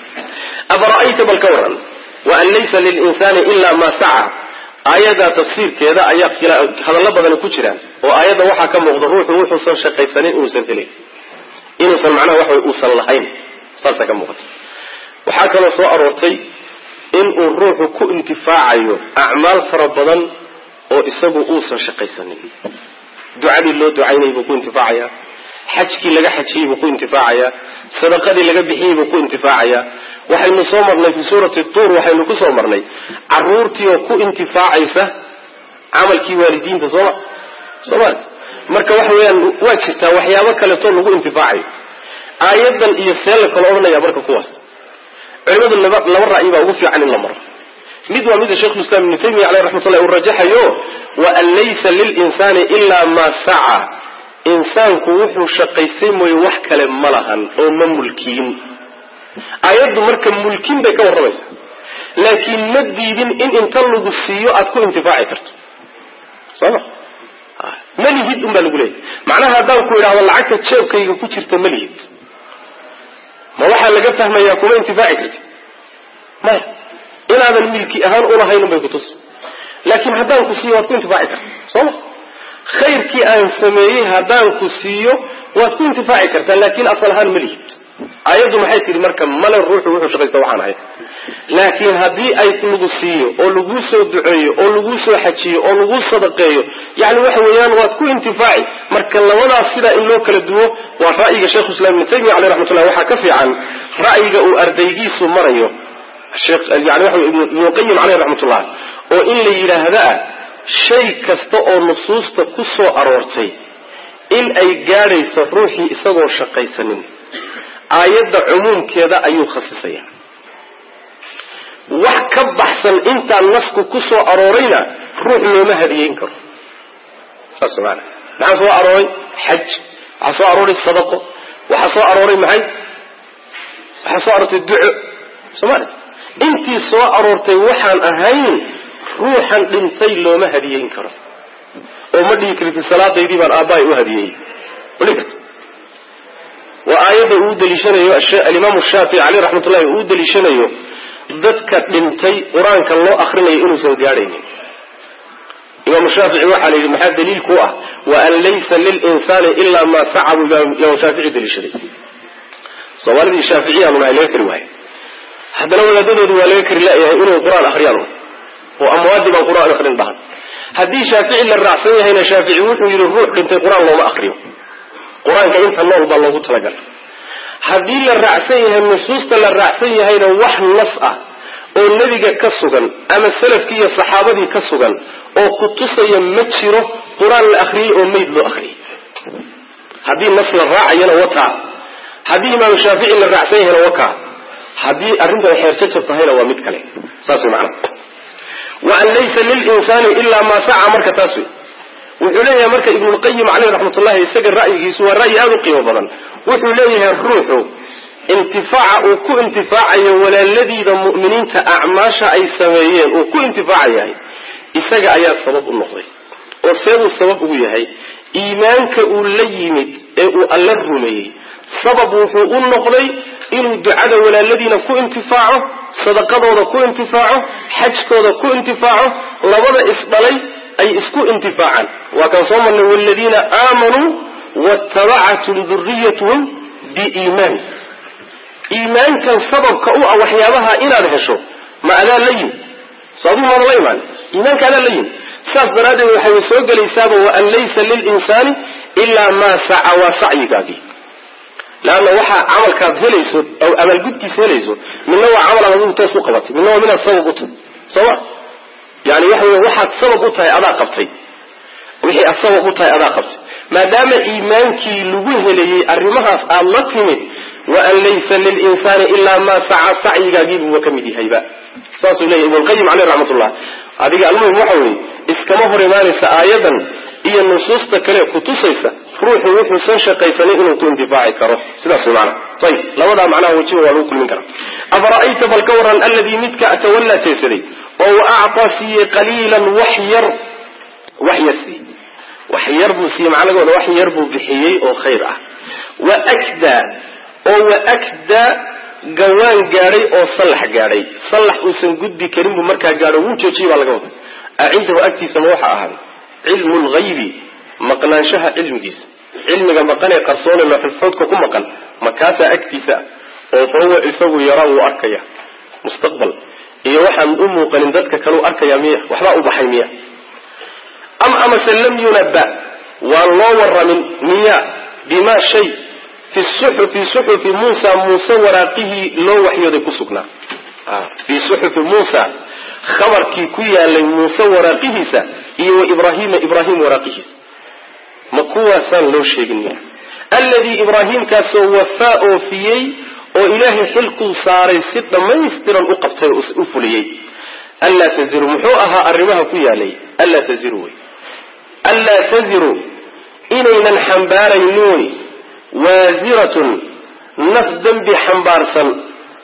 afara'ayta bal ka waran wa an laysa lilinsaani ila ma saca aayadaa tafsiirkeeda ayaa hadallo badani ku jiraan oo aayadda waxaa ka muuqda ruuxu wuxuusan shaqaysanin inuusan helin inuusan macnaha waxa uusan lahayn saasaa ka muuqata waxaa kaloo soo aroortay inuu ruuxu ku intifaacayo acmaal fara badan oo isagu uusan shaqaysanin ducadii loo ducaynayay buu ku intifaacayaa xajkii laga xajiyey buu ku intifaacayaa sadaqadii laga bixiyey buu ku intifaacayaa waxaynu soo marnay fi suurati tuur waxaynu ku soo marnay caruurtii oo ku intifaacaysa camalkii waalidiinta sooma sooma marka waxa weeyaan waa jirtaa waxyaabo kaleetoo lagu intifaacayo aayadan iyo see la kala odhanaya marka kuwaas culimadu laba laba ra'yi baa ugu fiican in la maro mid waa mida sheikhu islam ibnu taymiya caleyh raxmatullahi uu rajaxayo wa an laysa lilinsaani ilaa maa saca insaanku wuxuu shaqaysay mooye wax kale ma lahan oo ma mulkiyin aayaddu marka mulkin bay ka warramaysaa laakiin ma diidin in inta lagu siiyo aad ku intifaaci karto sooma ma lihid un baa lagu leeyahy macnaha haddaan ku idhahdo lacagta jeebkayga ku jirta ma lihid ma waxaa laga fahmayaa kuma intifaaci karti maya inaadan milki ahaan ulahayn un bay kutus laakiin haddaan ku siiyo waad ku intifaaci karta sooma khayrkii aan sameeyey haddaan ku siiyo waad ku intifaaci kartaa laakiin asal ahaan ma lihid aayaddu maxay tihi marka male ruuxu wuxuu shaqaysta waxaan ahay laakiin haddii ay lagu siiyo oo laguu soo duceeyo oo laguu soo xajiyo oo laguu sadaqeeyo yani waxa weeyaan waad ku intifaaci marka labadaas sidaa in loo kala duwo waa ra'yiga sheikhu islam ibnu taymiya caleyh raxmatullah waxaa ka fiican ra'yiga uu ardaygiisu marayo yani waxa ibnuqayim caleyh raxmatullah oo in la yidhaahda ah shay kasta oo nusuusta ku soo aroortay in ay gaadhayso ruuxii isagoo shaqaysanin aayadda cumuumkeeda ayuu khasisaya wax ka baxsan intaan nasku ku soo aroorayna ruux looma hadiyeyn karo saas maana maxaa soo arooray xaj waxaa soo arooray sadaqo waxaa soo arooray maxay waxaa soo aroortay duco soomali intii soo aroortay waxaan ahayn ruuxan dhintay looma hadiyeyn karo oo ma dhihi karti salaadaydii baan aabbahay u hadiyeeyey mali karti waa aayadda uu daliishanayo alimaamu shaafici caleyh raxmatullahi uu daliishanayo dadka dhintay qur-aanka loo akrinayo inuusan gaadhaynin imaamu shaafici waxaa la yidhi maxaa daliil ku ah wa an laysa lilinsaani ilaa maa saca buu imaamu shaafici daliishaday soomaalidii shaaficiyaanu nahay laga kari waaye haddana wadaadadoodu waa laga kari layahay inay qur-aan akriyaan oo amwaadii baan qur-aan akrin dhahan haddii shaafici la raacsan yahayna shaafici wuxuu yidhi ruux dhintay qur-aan looma akriyo qur-aanka inta nool baa loogu talagalay haddii la raacsan yahay nusuusta la raacsan yahayna wax nas ah oo nebiga ka sugan ama salafkii iyo saxaabadii ka sugan oo ku tusaya ma jiro qur-aan la akriyey oo meyd loo akriyey haddii nas la raacayana wataa haddii imaamu shaafici la raacsan yahayna wakaa haddii arrintan xeerjajab tahayna waa mid kale saas way macana wa an laysa lilinsaani ilaa maa saca marka taas wey wuxuu leeyahay marka ibnulqayim caleyh raxmatullahi isaga ra'yigiisu waa ra'yi aada u qiimo badan wuxuu leeyahay ruuxu intifaaca uu ku intifaacayo walaaladiida mu'miniinta acmaasha ay sameeyeen uu ku intifaacayahay isaga ayaa sabab u noqday oo seebuu sabab ugu yahay iimaanka uu la yimid ee uu alla rumeeyey sabab wuxuu u noqday inuu ducada walaaladiina ku intifaaco sadaqadooda ku intifaaco xajkooda ku intifaaco labada isdhalay ay isku intifaacaan waa kaan soo marnay waladiina aamanuu waatabacathum duriyatuhum biiimaan iimaankan sababka u ah waxyaabaha inaad hesho ma adaa la yimi so aduu maada la imaan iimaanka adaa la yimi saas daraaddeed waxay soo gelaysaaba waan laysa lilinsaani ilaa maa saca waa sacyigaagii leanna waxaa camalkaad helayso aw abaalgudkiisa helayso midna waa camal aad adigu toos u qabatay midna waa minaad sabab u tahay sooma yani waxa wey waxaad sabab u tahay adaa qabtay wixii aad sabab u tahay adaa qabtay maadaama iimaankii lagu helayey arrimahaas aad la timid wa an laysa lilinsaani ilaa maa saca sacyigaagiibuuba ka mid yahayba saasuu leyahy ibnulqayim caleyh raxmatullah adiga almuhim waxa weeye iskama hor imaanaysa aayadan iyo nusuusta kale kutusaysa ruuxu wuxuusan shaqaysanin inuu ku intifaaci karo sidaas way maana ayib labadaa macnaha wajiba waa lagu kulmin karaa afara'ayta bal ka waran alladii midka atawallaa jeesaday oo wa actaa siiyey qaliilan wax yar wax yar siiyey wax yar buu siiyey macnagooda wax yar buu bixiyey oo khayr ah wa akdaa oo wa akdaa gawaan gaadhay oo sallax gaadhay sallax uusan gudbi karin buu markaa gaadho wuu joojiyey baa laga wada acindahu agtiisa ma waxaa ahaaday cilmu lghaybi maqnaanshaha cilmigiisa cilmiga maqan ee qarsoone looxulfoodka ku maqan makaasaa agtiisa oo fa huwa isagu yaraa wuu arkaya mustaqbal iyo waxaan u muuqanin dadka kaleu arkaya miya waxbaa u baxay miya am amase lam yunaba waan loo waramin miya bima shay fi suxufi suxufi muusa muuse waraaqihii loo waxyooday ku sugnaa fii suxufi muusa khabarkii ku yaalay muuse waraaqihiisa iyo wa ibrahima ibrahim waraaqihiisa ma kuwaasaan loo sheegin miya alladii ibraahimkaasoo wafaa oofiyey oo ilaahay xilkuu saaray si dhammaystiran u qabtay oo u fuliyey anlaa taziru muxuu ahaa arrimaha ku yaalay anlaa taziru wey anlaa taziru inaynan xambaaraynin wey waasiratun naf dembi xambaarsan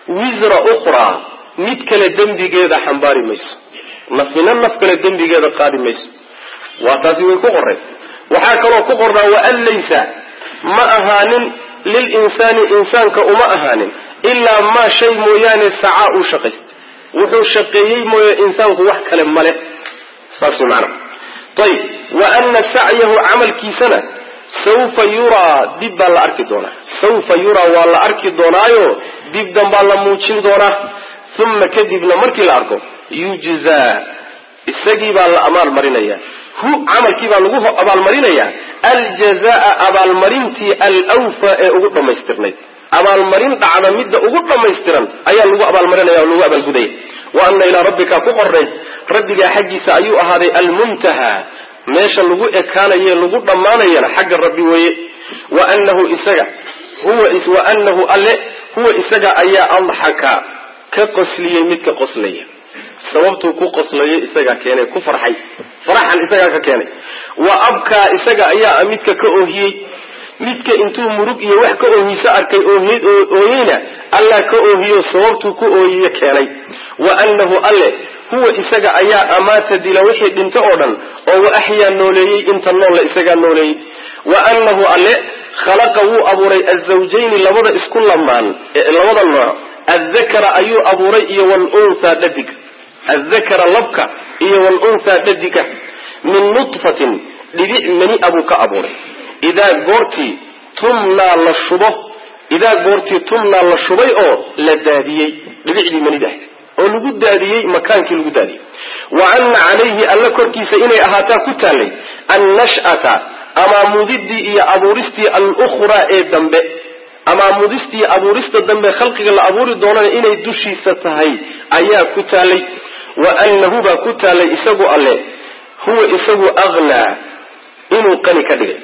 wisra ukhraa mid kale dembigeeda xambaari mayso nafina naf kale dembigeeda qaadi mayso waa taasi way ku qoreen waxaa kaloo ku qornaa waan laysa ma ahaanin lilinsaani insaanka uma ahaanin ilaa maa shay mooyaane sacaa uu shaqaystay wuxuu shaqeeyey mooye insaanku wax kale male saas way macana ayib wa ana sacyahu camalkiisana sawfa yuraa dib baa la arki doonaa sawfa yuraa waa la arki doonaayo dib danbaa la muujin doonaa uma kadibna markii la arko yujzaa isagii baa la abaalmarinaya hu camalkii baa lagu abaalmarinayaa aljazaa abaalmarintii alwfa ee ugu dhammaystirnayd abaalmarin dhacda midda ugu dhammaystiran ayaa lagu abaalmarinaya oo lagu abaalgudaya wa ana ilaa rabbika ku qornay rabbigaa xaggiisa ayuu ahaaday almuntaha meesha lagu ekaanaye lagu dhammaanayana xagga rabbi weeye wa anahu isaga huwa wa anahu alle huwa isaga ayaa adxaka ka qosliyey midka qoslaya sababtuu ku qoslayo isagaa keenay ku farxay faraxan isagaa ka keenay wa abkaa isaga ayaa midka ka oohiyey midka intuu murug iyo wax ka oohiso arkay ooyeyna allah ka oohiyo sababtuu ku ooyiye keenay wa anahu alle huwa isaga ayaa amaata dila wixii dhinto oo dhan oo wa axyaa nooleeyey inta noolla isagaa nooleeyey wa anahu alle khalaqa wuu abuuray azawjayni labada isku lamaan labada nooc addakara ayuu abuuray iyo walunthaa dhadiga addakara labka iyo walunthaa dhadiga min nutfatin dhibic mani abuu ka abuuray idaa goortii tumnaa la shubo idaa goortii tumnaa la shubay oo la daadiyey dhibicdii manida ahayd oo lagu daadiyey makaankii lagu daadiyey wa anna calayhi alla korkiisa inay ahaataa ku taallay annash'ata amaamudidii iyo abuuristii alukhraa ee dambe amaamudistii abuurista dambe khalqiga la abuuri doonana inay dushiisa tahay ayaa ku taallay wa annahu baa ku taallay isagu alle huwa isagu aghnaa inuu qani ka dhigay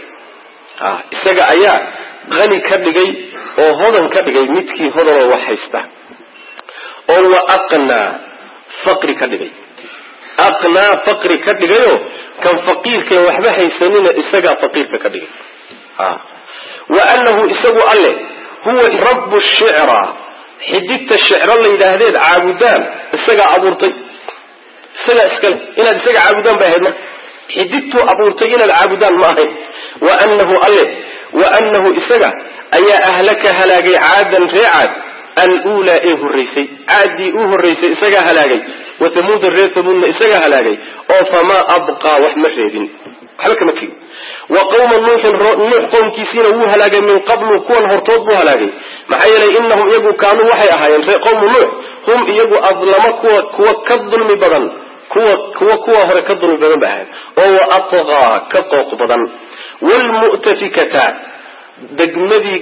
isaga ayaa qani ka dhigay oo hodan ka dhigay midkii hodanoo wax haysta oo wa aqnaa faqri ka dhigay aqnaa faqri ka dhigayoo kan faqiirkaen waxba haysanina isagaa faqiirka ka dhigay wa annahu isagu alle huwa rabbu shicra xidigta shicro la yidhaahdeed caabudaan isagaa abuurtay isagaa iskale inaad isaga caabudaan bay ahayd marka xidigtuu abuurtay inaad caabudaan ma ahayn wa annahu alle wa annahu isaga ayaa ahlaka halaagay caadan ree caad aluulaa ee horraysay caaddii u horraysay isagaa halaagay wa tamuuda reer tamuudna isagaa halaagay oo famaa abqaa wax ma reebin waxba kama tegin wa qawma nuuxin nuux qowmkiisiina wuu halaagay min qablu kuwan hortood buu halaagay maxaa yeelay inahum iyagu kaanuu waxay ahaayeen ree qowmu nuux hum iyagu adlama kuwa kuwa ka dulmi badan kuwa kuwa kuwa hore ka dulmi badan bay ahayen oo wa atqaa ka qooq badan wlmu'tafikata degmadii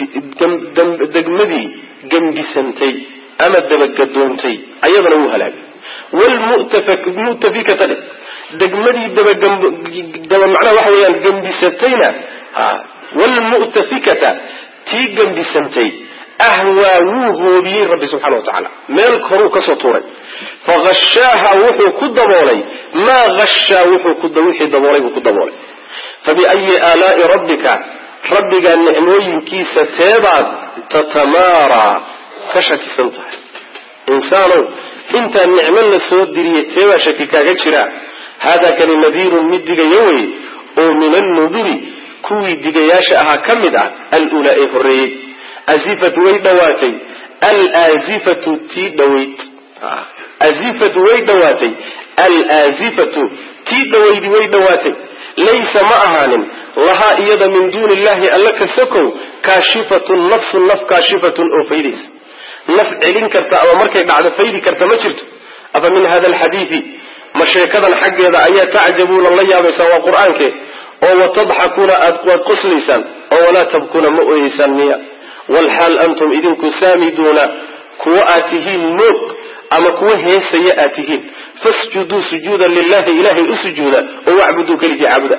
degmadii gembisantay ama dabagadoontay ayadana wuu halaagay wlmu'tafikata dhe degmadii dabadaba macnaha waxa weeyaan gembisatayna wlmu'tafikata tii gembisantay ahwaa wuu hoobiyey rabbi subxana wa tacaala meel koruu kasoo tuuray fahashaaha wuxuu ku daboolay maa hashaa wixii daboolay buu ku daboolay fabiayi aalaai rabbika rabbigaa nicmooyinkiisa teebaad tatamaaraa ka shakisan tahay insaanow intaa nicmo la soo diriyey teebaa shaki kaaga jira haadaa kani nadiirun mid digaya wey oo min annuduri kuwii digayaasha ahaa ka mid ah alulaa ee horreeyey azifatu way dhawaatay alaazifatu tii dhawayd azifatu way dhawaatay alaazifatu tii dhawaydi way dhawaatay laysa ma ahaanin lahaa iyada min duuni illahi alla ka sokow kaashifatun nafsun naf kaashifatun oo faydaysa naf celin karta ama markay dhacdo faydi karta ma jirto afa min hada alxadiidi ma sheekadan xaggeeda ayaa tacjabuuna la yaabaysaan waa qur-aanke oo watadxakuuna aad waad qoslaysaan oo walaa tabkuuna ma ooyeysaan miya walxaal antum idinku saamiduuna kuwa aad tihiin moog ama kuwa heesaya aad tihiin fasjuduu sujuudan lilahi ilahay u sujuuda oo wacbuduu keligii caabuda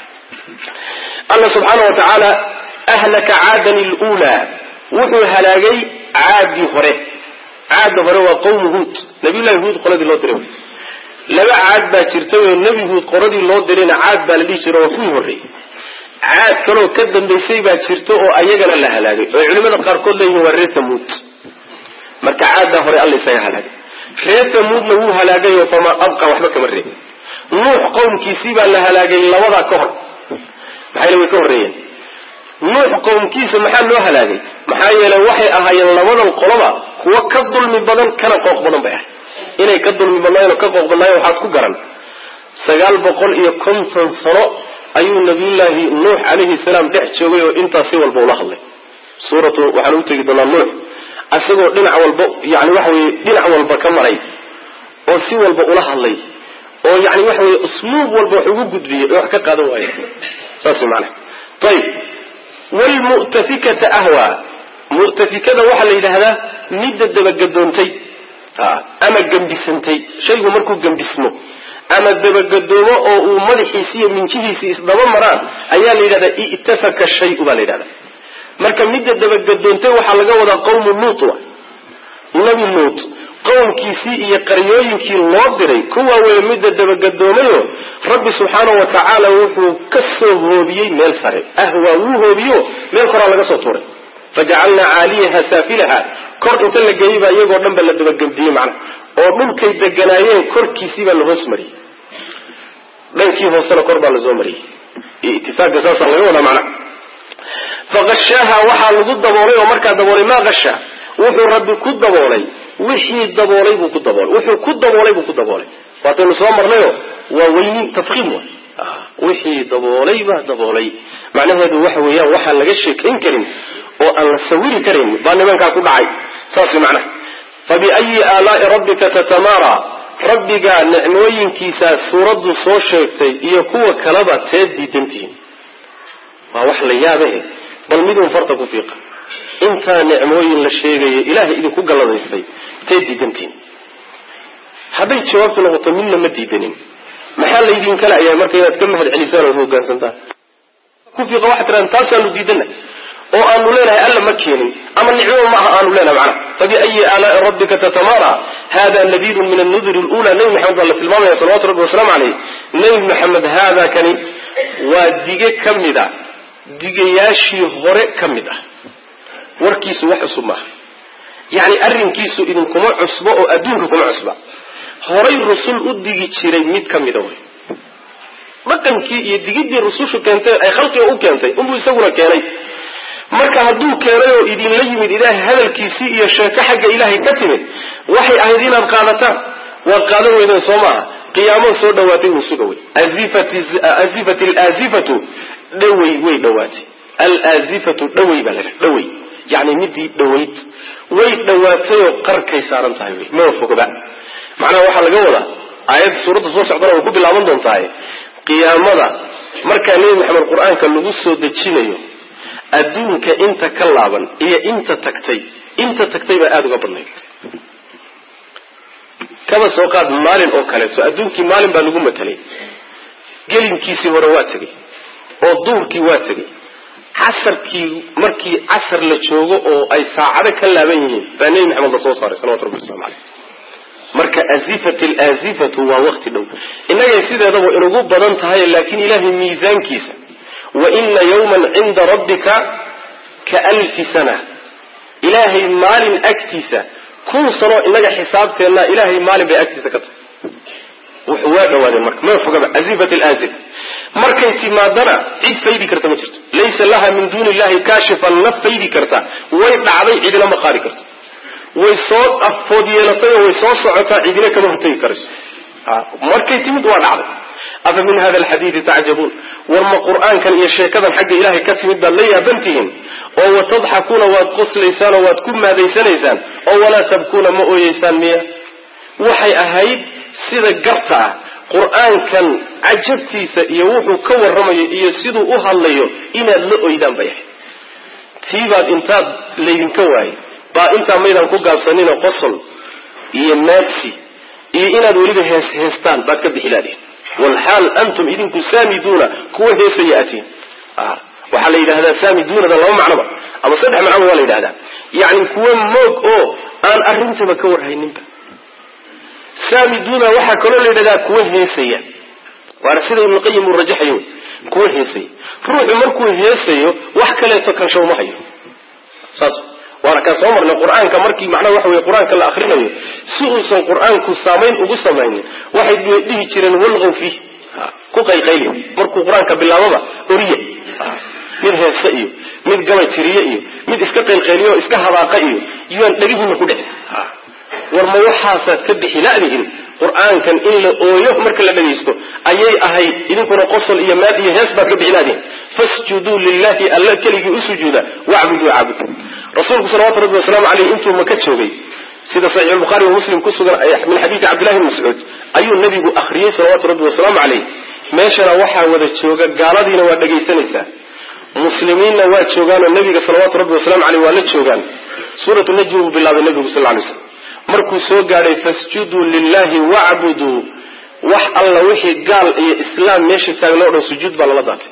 alla subxaana wa tacaala ahlaka caadan ilulaa wuxuu halaagay caadii hore caadda hore waa qawmu huud nabiyullahi huud qoladii loo diray laba caad baa jirtay oo nebi huud qoladii loo dirayna caad baa la dhihi jira waa kuwii horreeyey caad kaloo ka dambaysay baa jirta oo ayagana la halaagay oo culimada qaarkood leeyihiin waa reer tamuud marka caaddaa hore alla isaga halaagay reer tamuudna wuu halaagayo famaa abqa waxba kama reebin nuux qowmkiisii baa la halaagay labadaa ka hor maxayna way ka horreeyeen nuux qowmkiisa maxaa loo halaagay maxaa yeelay waxay ahaayeen labadan qoloba kuwa ka dulmi badan kana qooq badan bay ahay inay ka dulmi badnaayeen oo ka qooq badnaayeen waxaad ku garan sagaal boqol iyo konton sano ayuu nabiyullaahi nuux calayhi salaam dhex joogay oo intaas si walba ula hadlay suuratu waxaan u tegi doonaa nuux isagoo dhinac walba yani waxa weye dhinac walba ka maray oo si walba ula hadlay oo yani waxa weye usluub walba wax ugu gudbiyey oo wax ka qaadan waaye saas maana ayib wlmu'tafikata ahwa mu'tafikada waxaa la yidhaahdaa midda dabagadoontay ama gambisantay shaygu markuu gambismo ama dabagadoomo oo uu madaxiisi iyo minjihiisi isdaba maraan ayaa la yidhahdaa i'tafaka shayu baa la yidhahdaa marka midda dabagadoontay waxaa laga wadaa qawmu luut wa nabi luut qowmkiisii iyo qaryooyinkii loo diray kuwa weeye midda dabagadoomayo rabbi subxaana wa tacaala wuxuu ka soo hoobiyey meel sare ahwaa wuu hoobiyo meel koraa laga soo tuuray fajacalnaa caaliyaha saafilaha kor inta la geeyey baa iyagoo dhan ba la dabagabdiyey macna oo dhulkay deganaayeen korkiisii baa la hoos mariyey dhankii hoosena kor baa lasoo mariyey itifaaqa saasaa laga wadaa macna faqashaaha waxaa lagu daboolay oo markaa daboolay maa kasha wuxuu rabbi ku daboolay wixii daboolay buu ku daboolay wuxuu ku daboolay buu ku daboolay waataynu soo marnayo waa weyni tafkiim wa wixii daboolay baa daboolay macnaheedu waxa weeyaan waxaan laga sheekayn karin oo aan la sawiri karin baa nimankaa ku dhacay saas macnaha fabiayi aalaai rabbika tatamara rabbiga nicmooyinkiisaa suuraddu soo sheegtay iyo kuwa kaleba teed diidantihiin waa wax la yaabahe bal midun farta ku fiiqa intaa nicmooyin la sheegayo ilaahay idinku galladaystay teed diidantihiin hadday jawaabtu noqoto midna ma diidanin maxaa laydin kala ayaa marka inaad ka mahad celisaan ood hogaansantaan ku fiiqa waxaad tirahan taasaanu diidana oo aanu leenahay alla ma keenin ama nicmaba maaha aanu leenahay macnaha fabiayi aalaai rabbika tatamara hada nadirun min annuduri lula nebi maxamed baa la tilmaamaya salawatu rabbi wasalaamu caleyh nebi maxamed haada kani waa dige ka mid a digayaashii hore ka mid ah warkiisu wax cusub maaha yacni arrinkiisu idinkuma cusbo oo adduunka kuma cusba horay rusul u digi jiray mid ka mida wey dhaqankii iyo digidii rusushu keentay ay khalqiga u keentay unbuu isaguna keenay marka hadduu keenay oo idinla yimid ilaahay hadalkiisii iyo sheeko xagga ilaahay ka timid waxay ahayd inaad qaadataan waad qaadan weydeen soo maaha qiyaamo soo dhawaatay uu suga wey azifat alaazifatu dhawey way dhawaatay alaazifatu dhawey baa laga dhawey yani midii dhawayd way dhawaatayoo qarkay saaran tahay wey maba fogba macnaha waxaa laga wadaa aayadda suuradda soo socdana way ku bilaaban doontaaye qiyaamada markaa nebi maxamed qur-aanka lagu soo dejinayo adduunka inta ka laaban iyo inta tagtay inta tagtay baa aada uga badnayd kaba soo qaad maalin oo kaleeto adduunkii maalin baa lagu matelay gelinkiisii hore waa tegey oo duurkii waa tegey casarkii markii casar la joogo oo ay saacado ka laaban yihiin baa nebi maxamed la soo saaray salawatu rabbi waslamu caleyh marka azifat alaazifatu waa wakti dhow innagay sideedaba inugu badan tahay laakiin ilaahay miisaankiisa wa ina yawman cinda rabbika ka alfi sana ilaahay maalin agtiisa kun sano inaga xisaabteenna ilaahay maalin bay agtiisa ka tahay wuxuu waa dhawaadeen marka ma fogaba azifat alaazif markay timaadana cid faydi karta ma jirto laysa laha min duuni illahi kaashifan naf faydi karta way dhacday cidina ma qaadi karto way soo afood yeelatay oo way soo socotaa cidina kama hortegi karayso markay timid waa dhacday afa min hada alxadiidi tacjabuun war ma qur'aankan iyo sheekadan xagga ilaahay ka timid baad la yaabantihiin oo watadxakuuna waad qoslaysaan oo waad ku maadaysanaysaan oo walaa tabkuuna ma ooyeysaan miya waxay ahayd sida garta ah qur'aankan cajabtiisa iyo wuxuu ka warramayo iyo siduu u hadlayo inaad la oydaan bay ahayd tiibaad intaad laydinka waayay baa intaa maydaan ku gaabsanina qosol iyo maadsi iyo inaad weliba hees heestaan baad ka bixi laadihin walxaal antum idinku saamiduuna kuwa heesaya atiin waxaa la yidhahdaa saamiduunada laba macnoba ama saddex macnoba waa la yidhahdaa yacni kuwa moog oo aan arrintaba ka warhayninba saamiduuna waxaa kaloo la yidhahdaa kuwa heesaya waana sida ibnuqayim uu rajaxayo kuwa heesaya ruuxu markuu heesayo wax kaleeto kansho uma hayo saas waana kaan soo marnay qur-aanka markii macnaha waxa weye qur-aanka la akrinayo si uusan qur-aanku saamayn ugu samaynin waxay dhihi jireen walqow fiih ku qayqayli markuu qur-aanka bilaababa oriya mid heese iyo mid gabay tiriye iyo mid iska qaylqayliyo o iska habaaqa iyo yaan dhegihiina ku dhicin war ma waxaasaad ka bixi ladihin qur-aankan in la ooyo marka la dhagaysto ayay ahayd idinkuna qosol iyo maad iyo hees baad ka bixi ladihin fasjuduu lilahi alla keligii u sujuuda wacbuduu caabud rasuulku salawatu rabbi wasalaamu aleyh intuu maka joogay sida saxiix buhaari wa muslim ku sugan min xadiidi cabdillahi bn mascuud ayuu nabigu akriyey salawaatu rabbi wasalaamu caleyh meeshana waxaa wada jooga gaaladiina waa dhegaysanaysaa muslimiinna waa joogaanoo nabiga salawaatu rabbi wasalamu aleyh waa la joogaan suuratu najmi buu bilaabay nabigu sal lay slam markuu soo gaadhay fasjuduu lilahi wacbuduu wax alla wixii gaal iyo islaam meesha taagnoo dhan sujuud baa lala daatay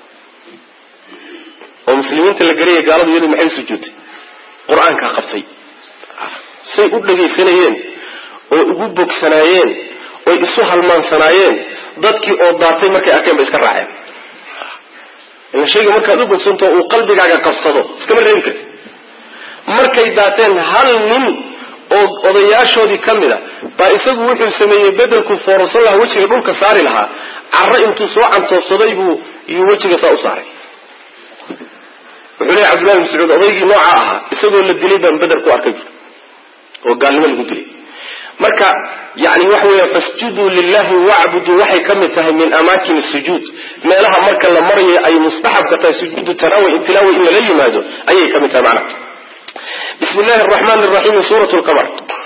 oo muslimiinta la garaya gaaladu iyadu maxay sujuudtay qur-aankaa qabtay say u dhagaysanayeen oo ugu bogsanaayeen oy isu halmaansanaayeen dadkii oo daatay markay arkeen bay iska raaceen ila shayga markaad u bogsantao uu qalbigaaga qabsado iskama reebi karti markay daateen hal nin oo odayaashoodii ka mid a baa isagu wuxuu sameeyey bedelku foorarsan lahaa wejiga dhulka saari lahaa carro intuu soo cantoobsaday buu iyuu wejiga saa u saaray wuxuu leeya cabdullahi mascuud odaygii nooca ahaa isagoo la dilay baan bedel ku arkay oo gaalnimo lagu dilay marka yani waxa weya fasjuduu lilahi wacbuduu waxay ka mid tahay min amaakin sujuud meelaha marka la marayo ay mustaxabka tahay sujuudu tanaawi tilaawi in lala yimaado ayay ka mid tahay macnaha bismi llahi araxmaan raxiim suurat lqamar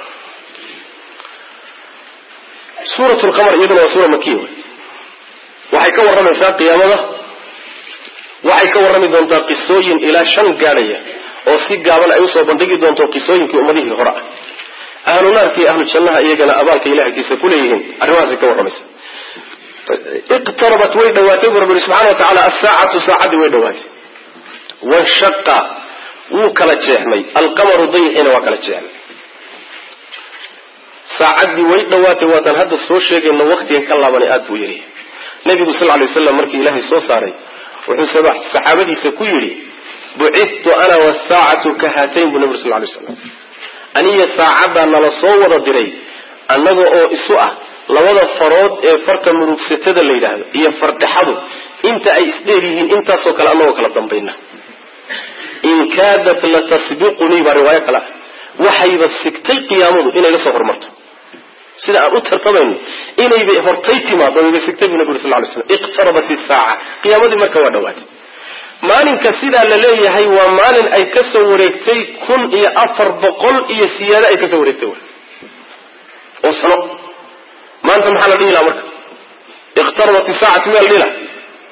suurat lqamar iyaduna waa suura makiya wey waxay ka warramaysaa qiyaamada waxay ka warrami doontaa qisooyin ilaa shan gaadhaya oo si gaaban ay usoo bandhigi doonto qisooyinkii ummadihii hore ah ahlu naarka iyo ahlu jannaha iyagana abaalka ilahkiisa kuleeyihiin arrimahaasay ka warramaysa iqtarabat way dhawaatay bu rabbi subxana wa tacaala asaacatu saacaddii way dhawaatay wanshaqa wuu kala jeexmay alqamaru dayixina waa kala jeexmay saacaddii way dhawaatay waataan hadda soo sheegayno waqtigan ka laabanay aad buu yidhi nabigu sal lay waslam markii ilaahay soo saaray wuxuu saxaabadiisa ku yidhi bucidtu ana wasaacatu ka haatayn buu nabig sal lay slam aniyo saacaddaa nala soo wada diray annaga oo isu ah labada farood ee farta murugsatada la yidhaahdo iyo fardhexadu inta ay isdheer yihiin intaasoo kale annagoo kala dambayna in kaadat latasbiqunii baa riwaayo kale ah waxayba sigtay qiyaamadu inay la soo hormarto sida aan u tartamayno inaybay hortay timaado wayba sigtay bu nabi sal lay slam iqtarabat isaaca qiyaamadii marka waa dhawaatay maalinka sidaa la leeyahay waa maalin ay ka soo wareegtay kun iyo afar boqol iyo siyaado ay kasoo wareegtay oo sano maanta maxaa la dhihi laha marka iqtarabat isaacatu miyaa la dhihi laha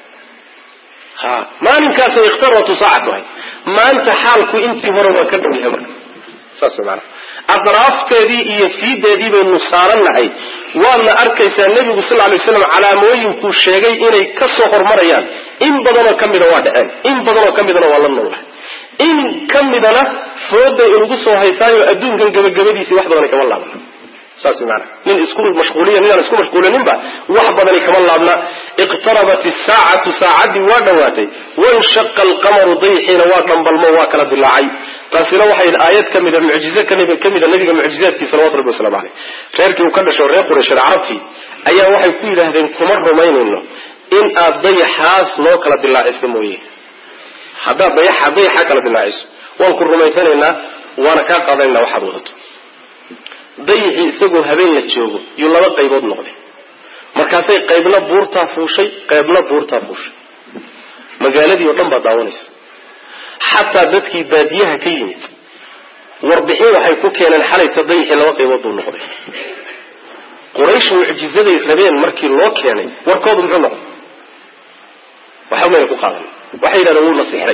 ha maalinkaasay iqtarabatu saacatu ahay maanta xaalku intii hore waa ka dhow yahay marka saas maana adraafteedii iyo fiideedii baynu saarannahay waadna arkaysaa nebigu sal lay slam calaamooyinkuu sheegay inay ka soo hormarayaan in badanoo ka mida waa dhaceen in badanoo ka midana waa la noolahay in ka midana fooday inugu soo haysaayo adduunkan gabagabadiisii wax badana kama laabna saas maana nin isku mashquuliya ninaan isku mashquulininba wax badani kama laabna iqtarabat isaacatu saacaddii waa dhawaatay wanshaqa alqamaru dayxiina waa dhambalmo waa kala dilaacay taasina waxay aayad ka mida mucjize ka mida nabiga mucjizaadkii salawatu rabbi waslamu aleyh reerkii uu ka dhasho reer quraysheed carabtii ayaa waxay ku yidhaahdeen kuma rumaynayno in aad dayaxaas noo kala dilaaciso mooye haddaad dayaxa dayaxa kala dilaaciso waan ku rumaysanaynaa waana kaa qaadanaynaa waxaad wadato dayixii isagoo habeen la joogo yuu laba qaybood noqday markaasay qaybna buurtaa fuushay qaybna buurtaa fuushay magaaladii oo dhan baad daawanaysa xataa dadkii baadiyaha ka yimid warbixin waxay ku keeneen xalayta dayixii laba qaybood buu noqday quraysh mucjizaday rabeen markii loo keenay warkoodu muxuu noqday waxba mayna ku qaadan waxay yidhahdeen wuu nasixray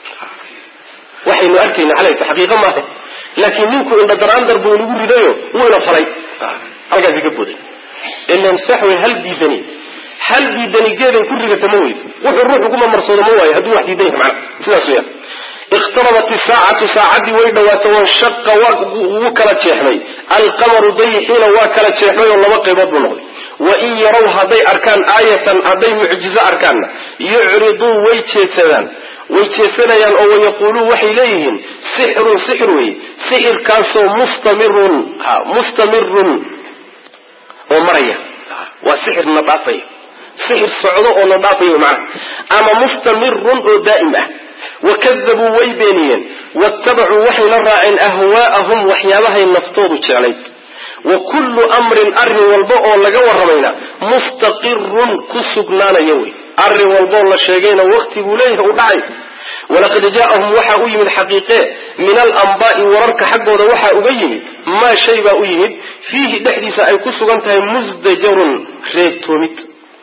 waxaynu arkayna xalayta xaqiiqo maaha laakiin ninku indhadaraandar buu nagu ridayo wuu ina falay halkaasi ka boday ilan sax wey hal diidani hal diidani geeday ku rigata ma weydo wuxuu ruuxu kuma marsoodo ma waayo hadduu wax diidan yahay macna sidaas weeyaan iqtarabat isaacatu saacaddii way dhawaatay wanshaqa wuu kala jeexmay alqamaru dayixiina waa kala jeexmay oo laba qaybood buu noqday wain yarow hadday arkaan aayatan hadday mucjizo arkaanna yucriduu way jeedsadaan way jeesanayaan oo wayaquuluun waxay leeyihiin sixirun sixir wey sixirkaasoo mustamirun ha mustamirun oo maraya waa sixir na dhaafaya sixir socdo oo na dhaafaya macana ama mustamirun oo daa'im ah wakadabuu way beeniyeen waattabacuu waxayna raaceen ahwaa'ahum waxyaabahay naftoodu jeclayd wa kullu amrin arrin walba oo laga warramayna mustaqirun ku sugnaanaya wey arrin walbaoo la sheegayna wakti buu leeyahay u dhacay walaqad jaa'ahum waxaa u yimid xaqiiqee min alanbaa'i wararka xaggooda waxaa uga yimid maa shay baa u yimid fiihi dhexdiisa ay ku sugan tahay musdajarun reebtoomid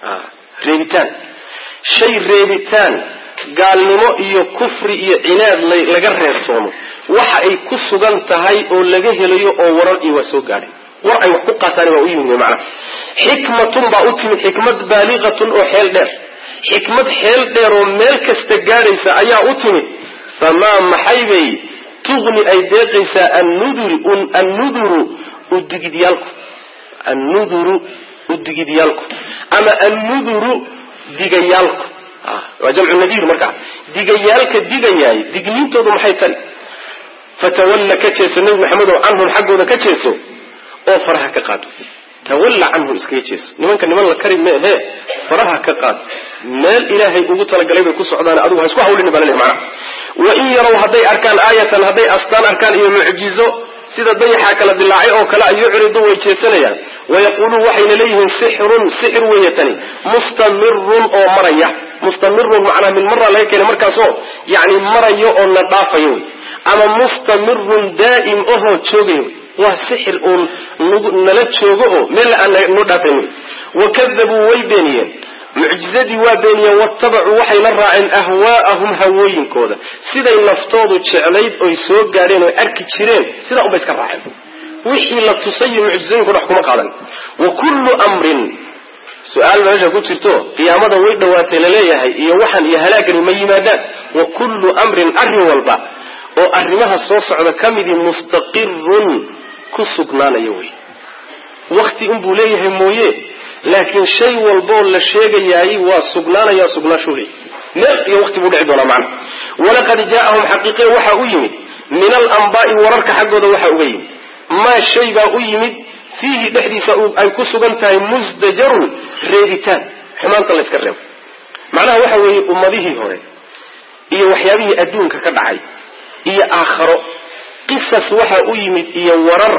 reebitaan shay reebitaan gaalnimo iyo kufri iyo cinaad laga reebtoomo waxa ay ku sugan tahay oo laga helayo oo warar iyo waa soo gaadhay war ay wax ku qaataan baa u yimid wy macana xikmatun baa u timid xikmad baaliqatun oo xeel dheer xikmad xeel dheer oo meel kasta gaadhaysa ayaa u timid famaa maxay bay tugni ay deeqaysaa annuduri annuduru udigidyaalku annuduru udigidyaalku ama annuduru digayaalku waa jamcu nadiir markaa digayaalka digayaay dignintoodu maxay tani fatawalla ka jeeso nebi maxamedow canhum xaggooda ka jeeso oo faraha ka qaado tawalla canhum iskaga jeeso nimanka niman la kari meehe faraha ka qaad meel ilaahay ugu talagalay bay ku socdaan adigu ha isku hawlini baa laleeyahy macana wa in yarow hadday arkaan aayatan hadday astaan arkaan iyo mucjizo sida dayaxaa kala dilaacay oo kale ay yucridu way jeesanayaan wayaquuluun waxayna leeyihiin sixrun sixir weeye tani mustamirun oo maraya mustamirun macnaa min mara laga keenay markaasoo yani marayo oo na dhaafayo wey ama mustamirun daa'im ahoo joogay wey waa sixir uun nala joogo oo meel aan noo dhaafayn wey wakadabuu way beeniyeen mucjizadii waa beeniyeen waattabacuu waxay la raaceen ahwaa'ahum hawooyinkooda siday naftoodu jeclayd oy soo gaadheen oy arki jireen sidaa unbay iska raaceen wixii la tusayo mucjizooyinku wax kuma qaadan wa kullu amrin su-aal meesha ku jirto qiyaamada way dhowaatay laleeyahay iyo waxaan iyo halaagani ma yimaadaan wa kullu amrin arrin walba oo arrimaha soo socda ka midii mustaqirun ku sugnaanaya wey wakti unbuu leeyahay mooye laakiin shay walboo la sheegayaay waa sugnaanaya sugnaashu leey meel iyo waqti buu dhici doonaa macna walaqad jaa'ahum xaqiiqe waxaa u yimid min alanbaa'i wararka xaggooda waxaa uga yimid maa shay baa u yimid fiihi dhexdiisa ay ku sugan tahay musdajarun reebitaan xumaanta la yska reebo macnaha waxa weeye ummadihii hore iyo waxyaabihii adduunka ka dhacay iyo aakharo qisas waxaa u yimid iyo warar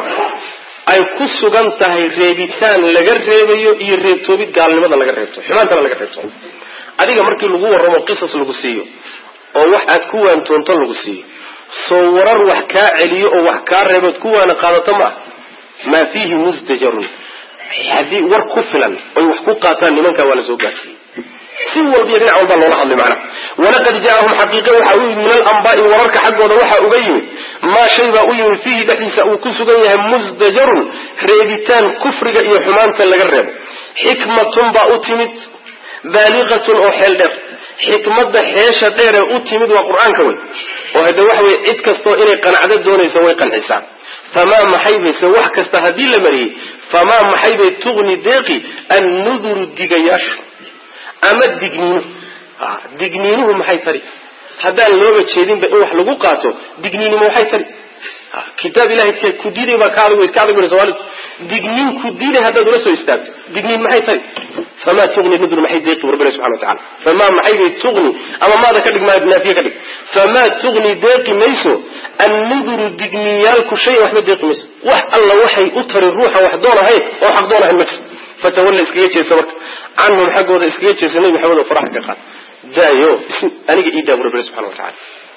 ay ku sugan tahay reebitaan laga reebayo iyo reebtoobid gaalnimada laga reebto xumaantana laga reebto adiga markii lagu warramo qisas lagu siiyo oo wax aad ku waantoonto lagu siiyo soo warar wax kaa celiyo oo wax kaa reebood ku waana qaadato ma ah maa fiihi musdajarun haddii war ku filan oy wax ku qaataan nimankaa waa la soo gaarsiiyey si walba iyo dhinac walbaa loola hadlay macnaha walaqad jaa'ahum xaqiiqe waxaa u yimid min alanbaa'i wararka xaggooda waxaa uga yimid maa shay baa u yimid fiihi dhexdiisa uu ku sugan yahay musdajarun reebitaan kufriga iyo xumaanta laga reebo xikmatun baa u timid baaliqatun oo xeel dheer xikmadda xeesha dheeree u timid waa qur-aanka wey oo hadde waxa weye cid kastoo inay qanacdo doonayso way qancisaa famaa maxay bayse wax kasta haddii la mariyey famaa maxay bay tugni deeqi annuduru digayaashu ama digniinu digniinuhu maxay tari haddaan looga jeedinba in wax lagu qaato digniinima waxay tari kitaab ilahay ku diiday baa ka adag ka adag buri soomaalidu digniin ku diiday haddaad ula soo istaagto digniin maxay tari famaa tugni nudur maxay deeqi rabbina subxana wa tacala famaa maxay bay tugni ama maada ka dhig maa naafiye ka dhig famaa tugni deeqi mayso annuduru digniiyaalku shayan waxba deeqi mayso wax alla waxay u tari ruuxan wax doon ahayn oo xaq doon ahayn ma jirto fatawalla iskaga jeesa marka canhum xaggooda iskaga jeesa nebi maxamed oo faraxa ka qaad daayo aniga ii daabu rabbina subxana wa tacala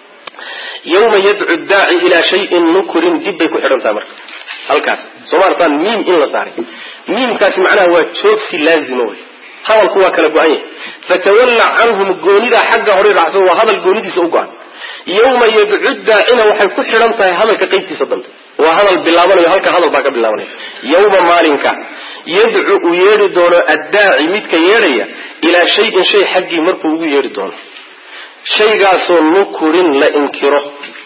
yawma yadcu daaci ilaa shayin nukurin dib bay ku xidhan tahay marka halkaas sooma artaan miim in la saaray miimkaasi macnaha waa joogsi laazima wey hadalku waa kala go-an yahay fatawalla canhum goonidaa xagga hore raacsan waa hadal goonidiisa u go-an yawma yadcu daacina waxay ku xidhan tahay hadalka qaybtiisa dambe waa hadal bilaabanayo halka hadal baa ka bilaabanaya yawma maalinka yadcu uu yeedhi doono addaaci midka yeedhaya ilaa shayin shay xaggii markuu ugu yeedhi doono shaygaasoo nukurin la inkiro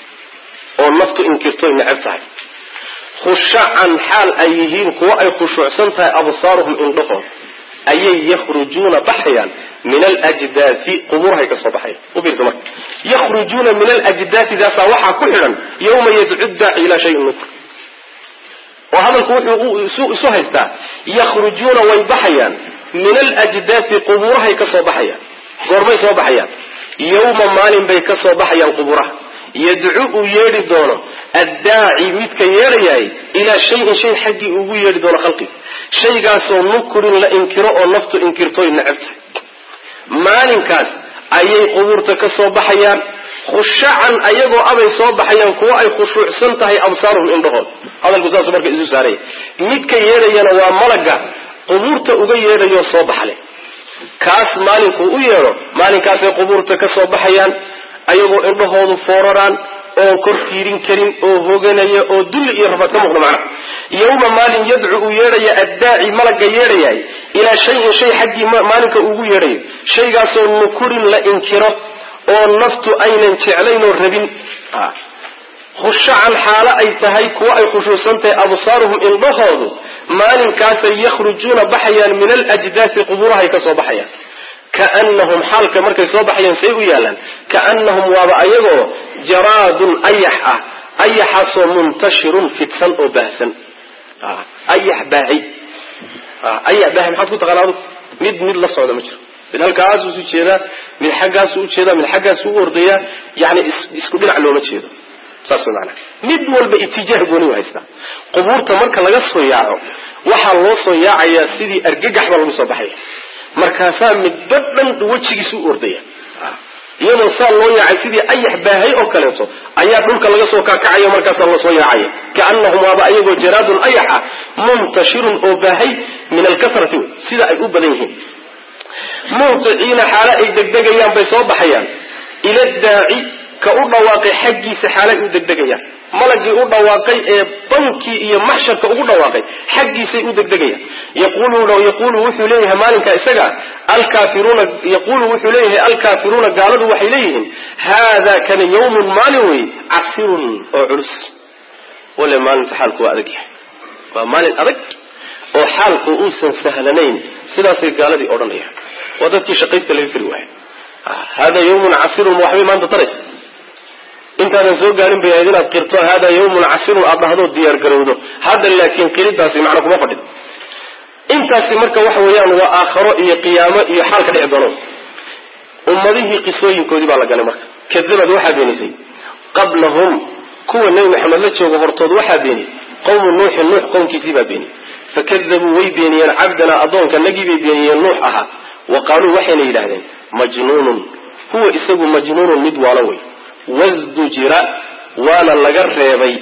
oo naftu inkirtoy necab tahay khushacan xaal ay yihiin kuwo ay khushuucsan tahay absaaruhum indhahooda ayay yakhrujuuna baxayaan min alajdaasi qubuurahay kasoo baxayan ufiirsa marka yakhrujuuna min alajdaasi daasaa waxaa ku xidhan yawma yadcu daaci ilaa shayin nukr oo hadalku wuxuu isu haystaa yakhrujuuna way baxayaan min alajdaasi qubuurahay kasoo baxayaan goormay soo baxayaan yawma maalin bay kasoo baxayaan qubuuraha yadcu uu yeedhi doono addaaci midka yeedhayaay ilaa shayin shay xaggii ugu yeedhi doono khalqiga shaygaasoo nukurin la inkiro oo naftu inkirtoy necab tahay maalinkaas ayay qubuurta ka soo baxayaan khushacan ayagoo abay soo baxayaan kuwo ay khushuucsan tahay absaaruhum indhahood hadalku saasuu marka isu saaraya midka yeedhayana waa malaga qubuurta uga yeedhayo soo baxle kaas maalinkuu u yeedho maalinkaasay qubuurta ka soo baxayaan ayagoo indhahoodu fooraraan oon kor fiirin karin oo hoganaya oo dulli iyo rafaad ka muuqda macnaha yawma maalin yadcu uu yeedhaya addaaci malagga yeedhayaay ilaa shayin shay xaggii maalinka ugu yeedhayo shaygaasoo nukurin la inkiro oo naftu aynan jeclayn oo rabin khushacan xaalo ay tahay kuwo ay khushuusan tahay absaaruhum indhahoodu maalinkaasay yakhrujuuna baxayaan min alajdaasi qubuurahay ka soo baxayaan kaanahum xaalka markay soo baxayaan say u yaalaan kaanahum waaba ayagoo jaraadun ayax ah ayaxaasoo muntashirun fidsan oo baahsan ayax baahay ayax baahay maxaad ku taqaana adug mid mid la socda ma jiro mid halkaasuu isu jeedaa mid xaggaasu u jeedaa mid xaggaasu u ordayaa yani isku dhinac looma jeedo saas maana mid walba itijaah gooni u haystaa qubuurta marka laga soo yaaco waxaa loo soo yaacayaa sidii argagax baa lagu soo baxaya markaasaa midba dhan wejigiisu u ordaya iyadoo saa loo yaacay sidii ayax baahay oo kaleeto ayaa dhulka laga soo kaakacayo markaasaa lasoo yaacaya kaanahum waaba ayagoo jaraadun ayax ah muntashirun oo baahay min alkasrati wey sida ay u badan yihiin muwqiciina xaalo ay degdegayaan bay soo baxayaan ila daaci ka u dhawaaqay xaggiisa xaalay u degdegayaan malagii u dhawaaqay ee bankii iyo maxsharka ugu dhawaaqay xaggiisay u degdegayaan yaqulu wuxuu leeyahay maalinka isaga alkaafiruuna yaqulu wuxuu leeyahay alkaafiruuna gaaladu waxay leeyihiin haadaa kana yawmun maalin wey casirun oo culus wale maalinta xaalku waa adag yahay waa maalin adag oo xaalku uusan sahlanayn sidaasay gaaladii odhanayaan waa dadkii shaqaysta laga kari waaya hada yawmun casirun waxbay maanta taraysa intaadan soo gaarin bay ahayd inaad qirto hada yawmun casirun aad dhahdo diyaar garowdo hadda laakiin qiridaasi macna kuma fadhido intaasi marka waxa weeyaan waa aakharo iyo qiyaamo iyo xaal ka dhici doono ummadihii qisooyinkoodii baa la galay marka kadabad waxaa beenisay qablahum kuwa nebi maxamed la jooga hortood waxaa beeniyey qawmu nuuxin nuux qowmkiisii baa beeniyey fakadabuu way beeniyeen cabdanaa addoonka nagii bay beeniyeen nuux ahaa wa qaaluu waxayna yidhahdeen majnuunun huwa isagu majnuunun mid waalo wey wasdujira waana laga reebay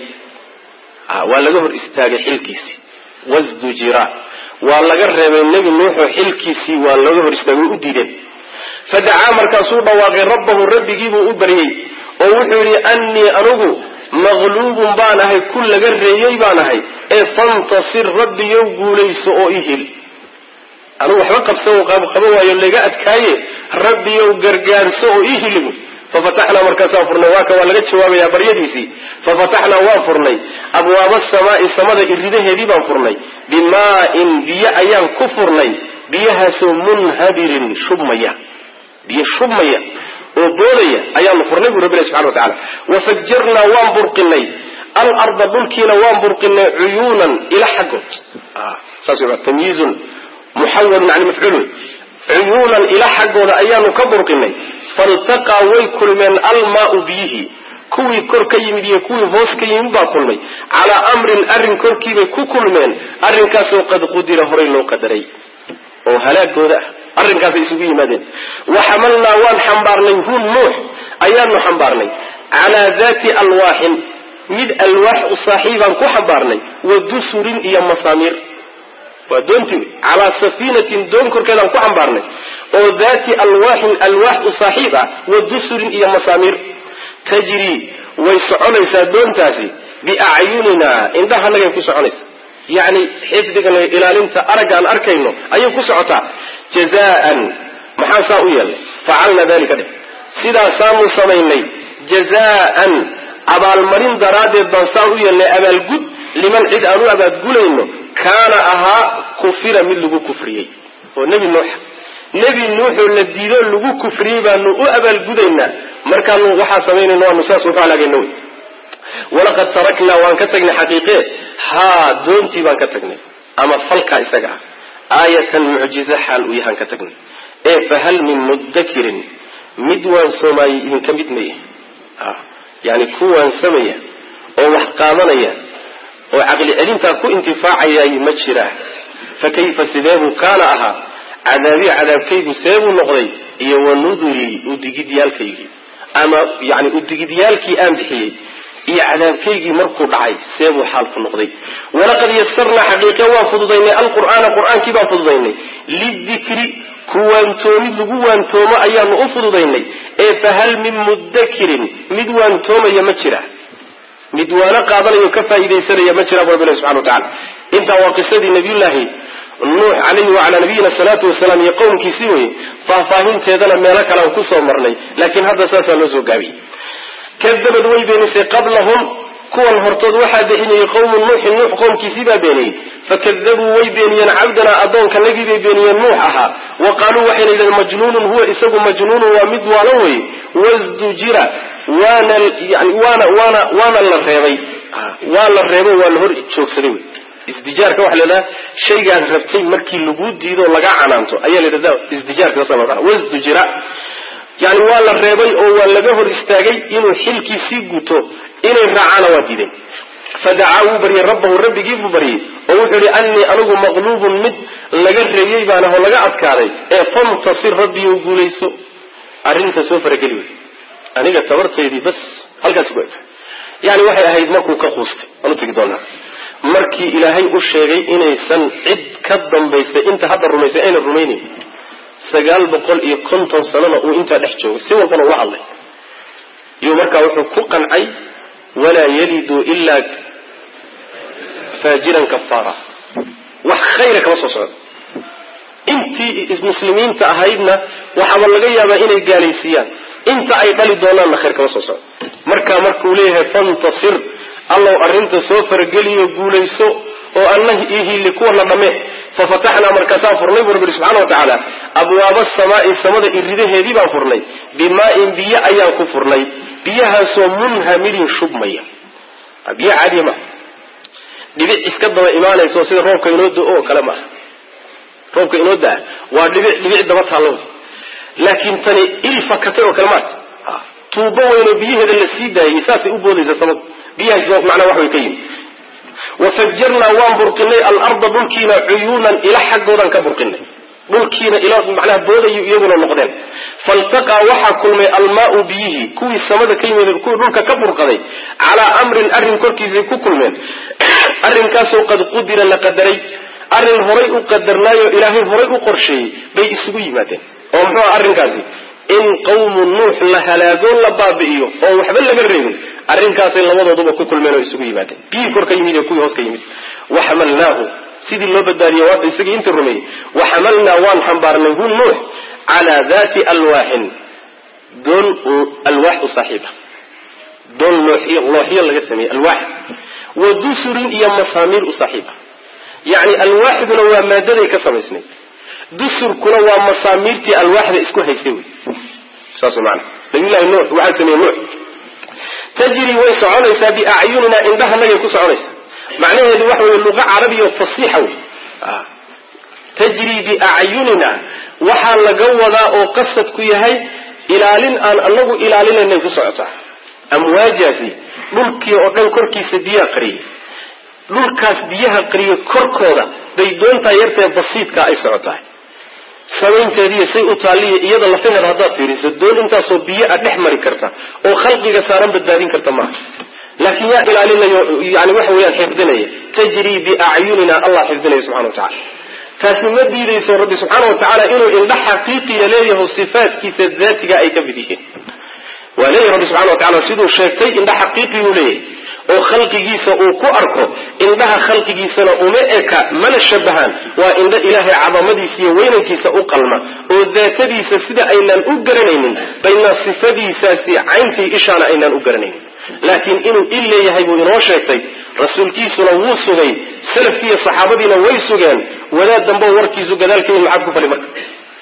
waa laga hor istaagay xilkiisii wasdujira waa laga reebay nebi nuuxoo xilkiisii waa laga hor istaagay u diideen fadacaa markaasuu dhawaaqay rabbahu rabbigiibuu u baryey oo wuxuu yidhi annii anugu maqluubun baan ahay ku laga reeyey baan ahay ee fantasir rabbiyow guulayso oo i hil anugu waxba qabsan qaba waayo laga adkaaye rabbiyow gargaarso oo ii hilibu fafataxnaa markaasaan furnay waa ka waa laga jawaabayaa baryadiisii fafataxnaa waan furnay abwaaba asamaai samada iridaheedii baan furnay bimaa-in biyo ayaan ku furnay biyahaasoo munhadirin shubmaya biyo shubmaya oo boodaya ayaanu furnay buu rabbi ilahi subxana wa tacala wafajarnaa waan burqinay alarda dhulkiina waan burqinay cuyuunan ila xaggood saas w tamyiizun muxawalun can mafcuulun cuyuunan ila xaggooda ayaanu ka burqinay faltaqaa way kulmeen almaau biyihii kuwii kor ka yimid iyo kuwii hoos ka yimid baa kulmay calaa amrin arrin korkiibay ku kulmeen arrinkaasoo qad qudira horay loo qadaray oo halaagooda ah arrinkaasay isugu yimaadeen waxamalnaa waan xambaarnay hu nuux ayaanu xambaarnay calaa daati alwaaxin mid alwaax u saaxiibaan ku xambaarnay wa dusurin iyo masaamiir waa doontii wey calaa safiinatin doon korkeedaan ku xambaarnay oo daati alwaaxin alwaax u saaxiib ah wa dusurin iyo masaamiir tajrii way soconaysaa doontaasi biacyunina indhahanagay ku soconaysaa yacni xifdigan ilaalinta aragga aan arkayno ayay ku socotaa jazaan maxaa saa u yeelnay facalna dalika dheh sidaasaanu samaynay jazaan abaalmarin daraaddeed baan saa u yeelnay abaalgud liman cid aan u abaadgulayno kaana ahaa kufira mid lagu kufriyey oo nebi nuuxa nebi nuuxoo la diidoo lagu kufriyey baanu u abaalgudaynaa markaanu waxaa samaynayna waanu saas uku halaagayna wey walaqad taraknaa waan ka tagnay xaqiiqe haa doontii baan ka tagnay ama falkaa isaga ah aayatan mucjizo xaal uu yahaan ka tagnay ee fahal min mudakirin mid waansoomaayey idinka mid maya yani ku waansamaya oo wax qaadanaya oo caqli celintaa ku intifaacayay ma jiraa fa kayfa sideebuu kaana ahaa cadaabii cadaabkaygu seebuu noqday iyo wanudurii udigidyaalkaygii ama yani udigidyaalkii aan bixiyey iyo cadaabkaygii markuu dhacay seebuu xaalku noqday walaqad yasarnaa xaqiiqe waan fududaynay alqur'aana qur-aankii baan fududaynay lidikri ku waantoomid lagu waantoomo ayaanu u fududaynay ee fahal min mudakirin mid waantoomaya ma jira mid waana qaadanayo ka faaidaysanaya ma jira bu rabbi ilahi subxana wa tacala intaa waa qisadii nabiyullaahi nuux calayhi wacalaa nabiyina salaatu wasalaam iyo qowmkiisii weye faahfaahinteedana meelo kale aan kusoo marnay laakiin hadda saasaa loo soo gaabiyey kadabad way beenisay qablahum kuwan hortood waxaa beeniyey qowmu nuuxin nuux qowmkiisii baa beeniyey fakadabuu way beeniyeen cabdanaa addoonka nagii bay beeniyeen nuux ahaa wa qaaluu waxayna yidhahdeen majnuunun huwa isagu majnuunun waa mid waalan wey wasdujira waana yani waana waana waana la reebay waa la reebo waa la hor joogsaday wey isdijaarka waxa la idhaha shaygaad rabtay markii laguu diido laga canaanto ayaa la yidhahda isdijaarka saasa loo dhaha wasdujira yani waa la reebay oo waa laga hor istaagay inuu xilkii sii guto inay raacaana waa diideen fadacaa wuu baryey rabbahu rabbigii buu baryey oo wuxuu yihi annii anigu maqluubun mid laga reeyey baan ahoo laga adkaaday ee fantasir rabbiyow guulayso arrinta soo farageli wey aniga tabartaydii bas halkaas ku egta yani waxay ahayd markuu ka quustay waan u tegi doonaa markii ilaahay u sheegay inaysan cid ka dambaysa inta hadda rumaysay aynan rumaynayn sagaal boqol iyo konton sanana uu intaa dhex joogay si walbana ula hadlay iyuu markaa wuxuu ku qancay walaa yalidu ilaa faajiran kafaara wax khayra kama soo socdo intii muslimiinta ahaydna waxaaba laga yaabaa inay gaalaysiiyaan inta ay dhali doonaanna khayr kama soo socdo markaa markuu leeyahay fantasir allow arrinta soo farageliyo guulayso oo anna ihili kuwana dhamme fafataxnaa markaasaan furnay buu rabbi ihi subxana wa tacaala abwaaba samaa'i samada iridaheedii baan furnay bimaa-in biyo ayaan ku furnay biyahaasoo munhamilin shubmaya biyo caadiya maaha dhibic iska daba imaanayso sida roobka inoo do oo kale maaha roobka inoo daa waa dhibic dhibic daba taallo laakiin tani il fakatay oo kale maata tuubo weynoo biyaheeda la sii daayay saasay u boodaysa samadu biyahaas macnaa wax way ka yimi wafajarnaa waan burqinay alarda dhulkiina cuyuunan ila xaggoodan ka burqinay dhulkiina ila macnaha boodayu iyaguna noqdeen faltaqaa waxaa kulmay almaau biyihii kuwii samada ka yimid kuwii dhulka ka burqaday calaa amrin arrin korkiisay ku kulmeen arrinkaasoo qad qudira la qadaray arrin horay u qadarnaayoo ilaahay horay u qorsheeyey bay isugu yimaadeen oo muxuu ah arrinkaasi in qawmu nuux la halaagoon la baabi'iyo oo waxba laga reebin arrinkaasay labadooduba ku kulmeen oo isugu yimaadeen biyihii kor ka yimid iyo kuwii hoos ka yimid waxamalnaahu sidii loo badbaadiyey waata isagii intii rumeeyey waxamalnaa waan xambaarnay hu nuux calaa daati alwaaxin doon alwaax u saaxiiba doon looxiyo looxyo laga sameeyey alwaax wa dusurin iyo masaamiir u saaxiiba yacni alwaaxduna waa maadaday ka samaysnayd dusurkuna waa masaamiirtii alwaaxda isku haysay wey saas maana nabiyullahi nuux waxaa sameeyey nuux tajri way soconaysaa biacyunina indhahanagay ku soconaysaa macnaheedu waxa wey luqa carabiya fasiixa wey tajri biacyunina waxaa laga wadaa oo qasadku yahay ilaalin aan anagu ilaalinaynay ku socotaa amwaajaasi dhulkii oo dhan korkiisa biyaha qariyay dhulkaas biyaha qariya korkooda bay doontaa yartee basiidka ay socotahay samaynteediiyo say u taalliya iyada lafaheeda haddaad fiiriso doon intaasoo biyo a dhex mari karta oo khalqiga saaran badbaadin karta maaha laakiin yaa ilaalinayo yani waxa weyaan xifdinaya tajrii biacyunina allah xifdinaya subxana wa tacala taasi ma diidayso rabbi subxaana wa tacaala inuu indha xaqiiqiya leeyaho sifaatkiisa daatiga ay ka mid yihiin waa leeyahy rabbi subxana wa tacala siduu sheegtay indha xaqiiqiyuu leeyahay oo khalqigiisa uu ku arko indhaha khalqigiisana uma eka mana shabahaan waa indho ilaahay cadamadiisa iyo weynankiisa u qalma oo daatadiisa sida aynaan u garanaynin bayna sifadiisaasi cayntii ishaana aynaan u garanaynin laakiin inuu il leeyahay buu inoo sheegtay rasuulkiisuna wuu sugay salafkii iyo saxaabadiina way sugeen wadaad dambe warkiisu gadaalka in maxaad ku fali marka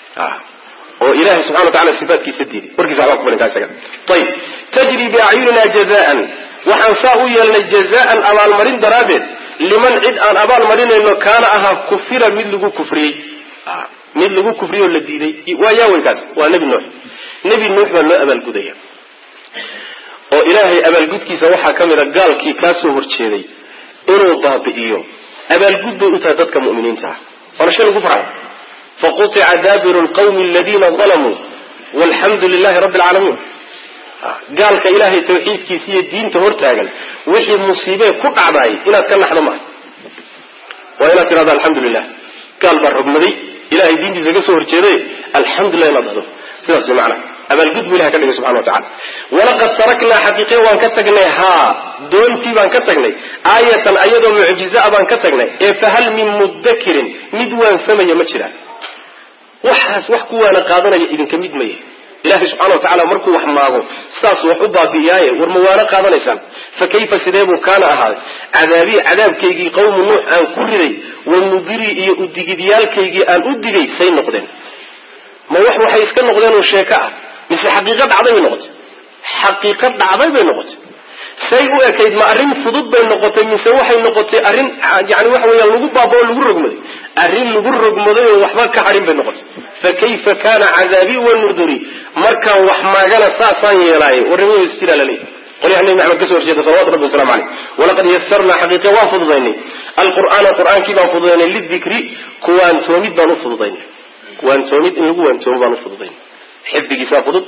oo ilahay subxana wa tacala sifaatkiisa diiday warkiisa waxbaa ku falin kaa isaga ayib tajri biacyunina jazaan waxaan saa u yeelnay jazaan abaalmarin daraaddeed liman cid aan abaalmarinayno kaana ahaa kufira mid lagu kufriyey mid lagu kufriyey oo la diiday waa yaawenkaas waa nebi nuux nebi nuux baa loo abaalgudaya oo ilaahay abaalgudkiisa waxaa ka mid a gaalkii kaa soo horjeeday inuu baabi'iyo abaalgud bay u tahay dadka mu'miniinta ah waana shay lagu farxay faqutica daabiru lqawmi aladiina dalamuu walxamdu lilahi rabbi alcaalamiin gaalka ilaahay tawxiidkiisa iyo diinta hortaagan wixii musiibee ku dhacdaay inaad ka naxdo maaha waa inaad tidhahdo alxamdu lilah gaal baa rogmaday ilahay diintiisa ka soo horjeeday alxamdulilah inaad dhahdo sidaas way macnaha abaalgud buu ilahay ka dhigay subxana wa tacala walaqad taraknaa xaqiiqiya waan ka tagnay haa doontii baan ka tagnay aayatan ayadoo mucjiza baan ka tagnay ee fahal min mudakirin mid waansamaya ma jiraan waxaas wax ku waana qaadanaya idinka mid maya ilahay subxana wa tacala markuu wax maago saas wax u baabi'iyaaye war ma waana qaadanaysaan fa kayfa sidee buu kaana ahaaday cadaabii cadaabkaygii qawmu nuux aan ku riday wa nudirii iyo udigidyaalkaygii aan u digay say noqdeen ma wax waxay iska noqdeen oo sheeko ah mise xaqiiqo dhacday bay noqotay xaqiiqo dhacday bay noqotay say u ekayd ma arrin fudud bay noqotay mise waxay noqotay arrin yani waxa weeyaan lagu baabao lagu rogmaday arrin lagu rogmaday oo waxba ka hadhin bay noqotay fa kayfa kana cadaabii wa nuduri markaan wax maagana saasaan yeelaaye warnimada istila laleeyahy qolyaha nebi maxamed ka so horjeeda salawatu rabbi waslamu caleyh walaqad yasarnaa xaqiiqa waan fududaynay alqur'aana qur'aankii baan fududaynay lidikri kuwaantoomid baan u fududaynay kuwaantoomid in lagu waantoomo baan u fududaynay xifdigiisaa fudud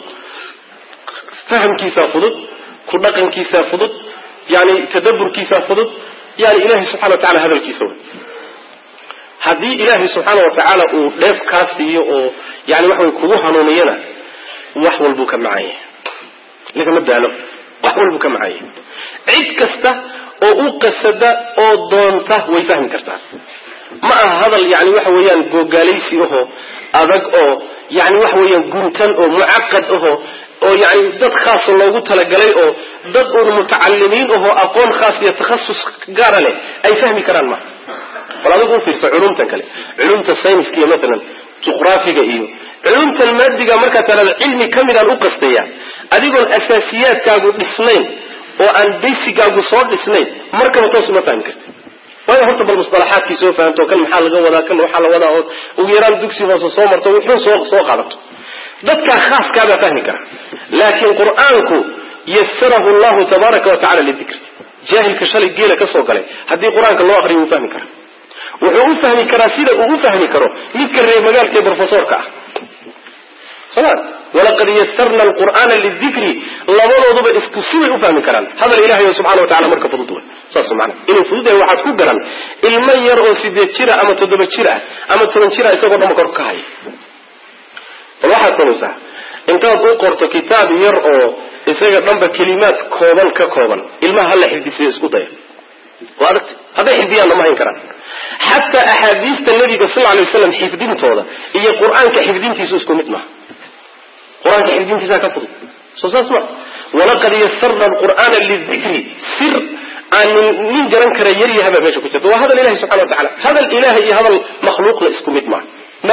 fahamkiisaa fudud ku dhaqankiisaa fudud yani tadaburkiisaa fudud yani ilahay subxana wa tacala hadalkiisa wey haddii ilaahay subxaana wa tacaala uu dheef kaa siiyo oo yani waxa way kugu hanuuniyana wax walbuu ka macan yahay lagama daalo wax walbuu ka macan yahay cid kasta oo u qasada oo doonta way fahmi kartaa ma aha hadal yani waxa weeyaan googaalaysi ahoo adag oo yani waxa weeyaan guntan oo mucaqad ahoo oo yani dad khaasa loogu talagalay oo dad uun mutacalimiin ahoo aqoon khaas iyo takhasus gaara leh ay fahmi karaan ma bal adigu ufiirsa culumtan kale culumta sayniska iyo maalan juqraafiga iyo culumtan maadiga markaa talada cilmi ka midaan u qastaya adigoon asaasiyaadkaagu dhisnayn oo aan baysigaagu soo dhisnayn markaba toos uma fahmi karti waayo horta bal musalaxaadkii soo fahamto kan maxaa laga wadaa kan waxaa la wadaa oo ugu yaraan dugsi hoose soo marto wuxuu soo soo qaadato dadkaa khaaskaabaa fahmi kara laakiin qur-aanku yasarahu llahu tabaaraka wa tacala lidikri jaahilka shalay geela ka soo galay haddii qur-aanka loo aqriyo wuu fahmi karaa wuxuu u fahmi karaa sida uu u fahmi karo midka reer magaalka ee brofesorka ah soma walaqad yasarna alqur'aana lidikri labadooduba isku sibay u fahmi karaan hadal ilahay subxana wa tacala marka fudud wey saas maana inuu fudud yahay waxaad ku garan ilmo yar oo sideed jira ama toddoba jir ah ama toban jira isagoo dhama kor ka haya bal waxaad samaysaa intaad u qorto kitaab yar oo isaga dhanba kelimaad kooban ka kooban ilmaha hala xifdisiyo isku daya waa adagta hadday xifdiyaanna ma hayn karaan xataa axaadiista nabiga sal alay waslam xifdintooda iyo qur-aanka xifdintiisu isku mid maha qur-aanka xifdintiisaa ka fudud soo saas ma walaqad yasarna alqur'aana lidikri sir aan nin garan kara yaryahaba meesha ku jirta waa hadal ilahi subxana wa tacala hadal ilahay iyo hadal makhluuqna isku mid maha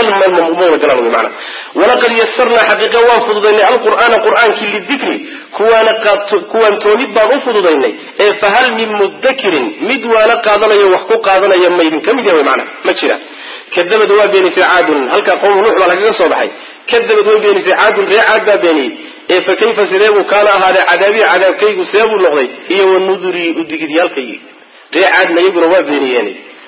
mana walaqad yasarnaa xaqiiqa waan fududaynay alqur'aana qur'aankii lidikri kuwaana kuwaantoonid baan u fududaynay ee fahal min mudakirin mid waana qaadanayo wax ku qaadanaya maydin ka mid yahay mana ma jira kadabad waa beenisay caadun halkaa qowmu nuux baa lagaga soo baxay kadabad way beenisay caadun ree caad baa beeniyey ee fa kayfa sidee buu kaana ahaaday cadaabii cadaabkaygu see buu noqday iyo wanudurii udigidyaalkaygii ree caadna iyaguna waa beeniyeen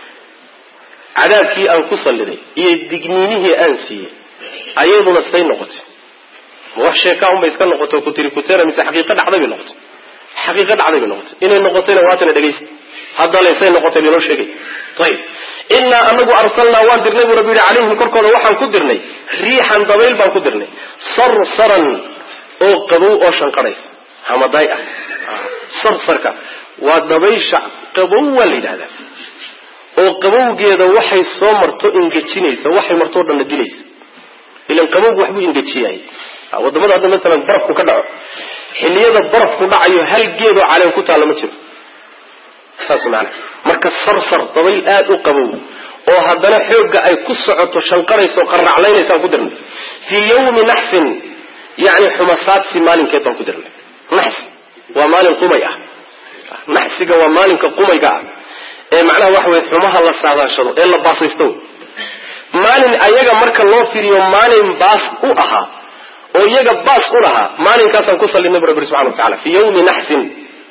cadaabkii aan ku salliday iyo digniinihii aan siiyey ayaduna say noqotay ma wax sheekaa unbay iska noqoto kutiri kutera mise xaqiiqo dhacday bay noqotay xaqiiqo dhacday bay noqotay inay noqotayna waatana dhegaysa haddale say noqotay laynoo sheegay ayib innaa anagu arsalnaa waan dirnay buu rabbi yihi calayhim korkooda waxaan ku dirnay riixan dabayl baan ku dirnay sarsaran oo qabow oo shanqadhaysa hamadaay ah sarsarka waa dabaysha qabow waa la yidhahdaa oo qabowgeeda waxay soo marto ingejinaysa waxay martoo dhanna dilaysa ilan qabowgu waxbuu ingejiyay wadamada hadda maalan barafku ka dhaco xilliyada barafku dhacayo hal geedoo caleen ku taalla ma jiro saas maana marka sarsar dabayl aada u qabow oo haddana xoogga ay ku socoto shanqarayso qarraclaynaysaan ku dirnay fii yawmi naxsin yani xumasaadsi maalinkeed baan ku dirnay naxsi waa maalin qumay ah naxsiga waa maalinka qumayga ah ee macnaha waxa weye xumaha la saadaashado ee la baasaysto maalin ayaga marka loo firiyo maalin baas u ahaa oo iyaga baas u lahaa maalinkaasaan ku sallinay bu rabbi subxana wa tacala fii yawmi naxsin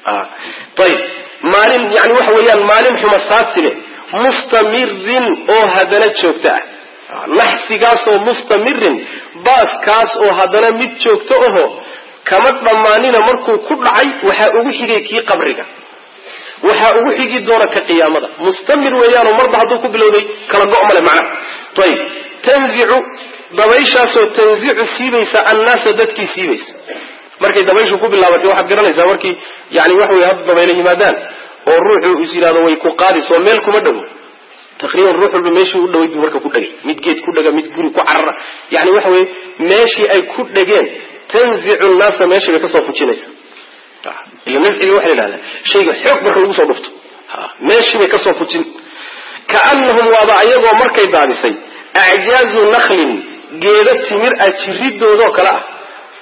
ayib maalin yani waxa weeyaan maalin xumasaadsi leh mustamirin oo haddana joogto ah naxsigaasoo mustamirin baaskaas oo haddana mid joogto aho kama dhammaanina markuu ku dhacay waxaa ugu xigay kii qabriga waxaa ugu xigi doona ka qiyaamada mustamir weeyaanoo marba hadduu ku bilowday kala go' male macnaha ayib tanzicu dabayshaasoo tanzicu siibaysa annaasa dadkii siibaysa markay dabayshu ku bilaabatay waxaad garanaysaa markii yani waxa wey hadda dabayla yimaadaan oo ruuxu is yidhahdo way ku qaadisoo meel kuma dhowo taqriiban ruux walba meeshii u dhaway buu marka ku dhegay mid geed ku dhega mid guri ku carara yani waxa weye meeshii ay ku dhegeen tanzicu nnaasa meeshii bay kasoo fujinaysa ila nafciga waxa la yidhahdaa shayga xoog marka lagu soo dhufto meeshii bay kasoo fujin kaanahum waaba ayagoo markay daadisay acjaazu naklin geeda timir ah jiridoodoo kale ah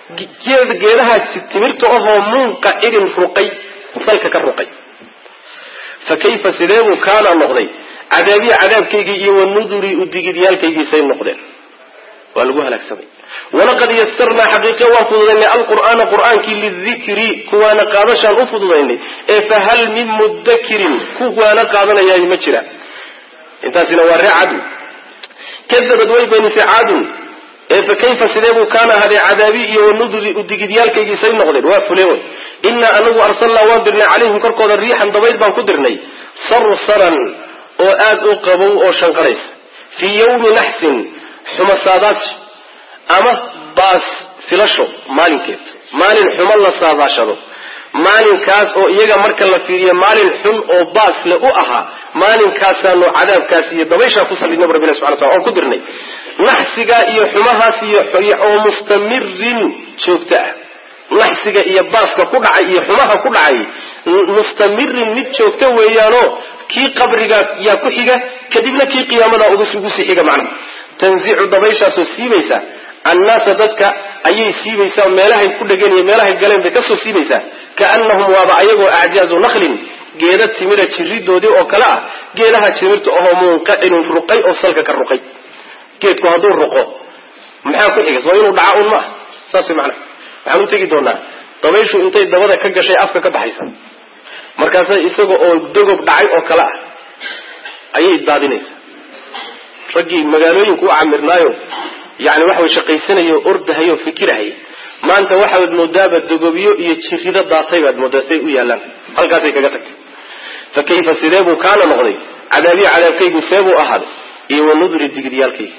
geedahaa timirta ahoo munqacirin ruqay salka ka ruqay fa kayfa sidee buu kaana noqday cadaabiya cadaabkaygii iyo wanudurii udigidyaalkaygii say noqdeen waa lagu halaagsamay walaqad yasarnaa xaqiiqe waan fududaynay alqur'aana qur'aankii lidikri kuwaana qaadashaan u fududaynay ee fahal min mudakirin kuwaana qaadanayaayo ma jira intaasina waa ree cadu kadabad way beenisay caadun ee fa kayfa sidee buu kaana ahaday cadaabi iyo wanuduri udigidyaalkaygii say noqdeen waa fule wey innaa anagu arsalnaa waan dirnay calayhim korkooda riixan dabayl baan ku dirnay sarsaran oo aad u qabow oo shanqaraysa fii yawmi naxsin xumasaadaad ama baas filasho maalinkeed maalin xumo la saadaashado maalinkaas oo iyaga marka la fiiriyo maalin xun oo baas le u ahaa maalinkaasaaanu cadaabkaas iyo dabayshaa ku salidnay bu rabbilah subxana wataala oon ku dirnay naxsigaa iyo xumahaas iyo oo mustamirin joogto ah naxsiga iyo baaska ku dhacay iyo xumaha ku dhacay mustamirin mid joogto weeyaanoo kii qabriga yaa ku xiga kadibna kii qiyaamada ugu sii xiga macnaha tanzicu dabayshaasoo siibaysa annaasa dadka ayay siibaysaa meelahay ku dhegeen iyo meelahay galeen bay kasoo siibaysaa kaanahum waaba ayagoo acjaazu naklin geeda timira jiridoodii oo kale ah geedaha timirta ahoo munqacinun ruqay oo salka ka ruqay geedku hadduu ruqo maxaa ku xiga soo inuu dhaca un ma ah saas way macnaha waxaan u tegi doonaa dabayshu intay dabada ka gashay afka ka baxaysa markaasa isaga oo dogob dhacay oo kale ah ayay daadinaysaa raggii magaalooyinku u camirnaayo yani waxa way shaqaysanayo ordahayo fikirahay maanta waxaad moodaaba dogobyo iyo jirido daatay baad moodaa say u yaalaan halkaasay kaga tagtay fa kayfa sidee buu kaana noqday cadaabiya cadaabkaygu see buu ahaaday iyo wanudri digidyaalkayga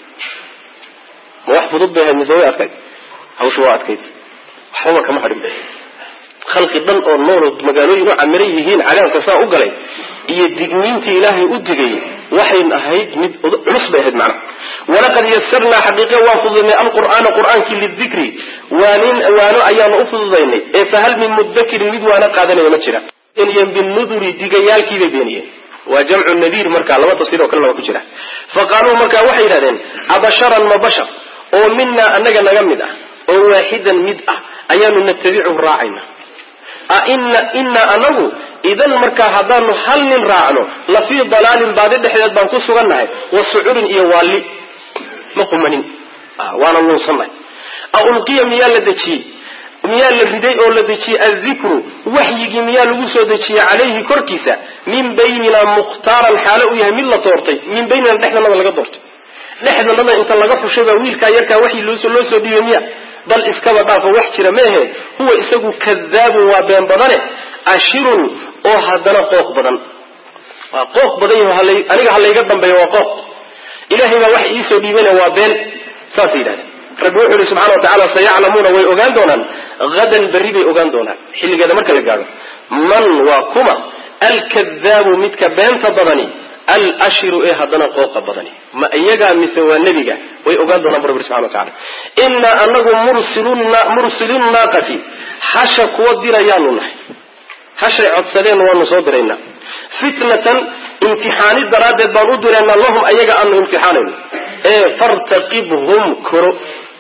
ma wax fudud bay ahayd mise way adkayd hawsha waa adkayd waxbaba kama hadhin khalqi dhan oo nool magaalooyin u camiran yihiin cadaabka saa u galay iyo digniintii ilaahay u digay waxay ahayd mid culus bay ahayd macnaha walaqad yasarnaa xaqiiqe waan fududaynay alqur'aana qur'aankii lidikri waanin waano ayaanu u fududaynay ee fahal min mudakirin mid waana qaadanaya ma jira beeniyeen binuduri digayaalkiibay beeniyeen waa jamcu nadiir marka laba tafsiir oo kalena waa ku jira fa qaaluu marka waxay yidhahdeen abasharan ma bashar oo minaa annaga naga mid ah oo waaxidan mid ah ayaanu natabichu raacayna aina inaa anagu idan markaa haddaanu hal nin raacno la fii dalaalin baadi dhexdeed baan ku sugannahay wa sucurin iyo waalli ma qumanin waana luunsannahay a ulqiya miyaa la dejiyey miyaa la riday oo la dejiyey addikru waxyigii miyaa lagu soo dejiyey calayhi korkiisa min baynina mukhtaaran xaalo uu yahay mid la doortay min baynina dhexdanada laga doortay dhexdanada inta laga xushay baa wiilkaa yarkaa waxyi loo soo dhiibay miya bal iskaba dhaafo wax jira meehe huwa isagu kadaabun waa been badane ashirun oo haddana qooq badan waa qooq badan yaho aniga halayga dambeeyo waa qooq ilahay baa wax iisoo dhiibana waa been saasay yidhahdeen rabbi wuxuu yihi subxana wa tacala sayaclamuuna way ogaan doonaan hadan berri bay ogaan doonaan xilligeeda marka la gaadho man waa kuma alkadaabu midka beenta badani alashiru ee haddana qooqa badani ma iyagaa mise waa nebiga way ogaan doonaan bu rabbi subxana wa tacala innaa anagu mursilu naaqati hasha kuwa dirayaanu nahay hashay codsadeen waanu soo diraynaa fitnatan imtixaani daraaddeed baan u diraynaa lahum ayaga aanu imtixaanayno ee fartaqibhum koro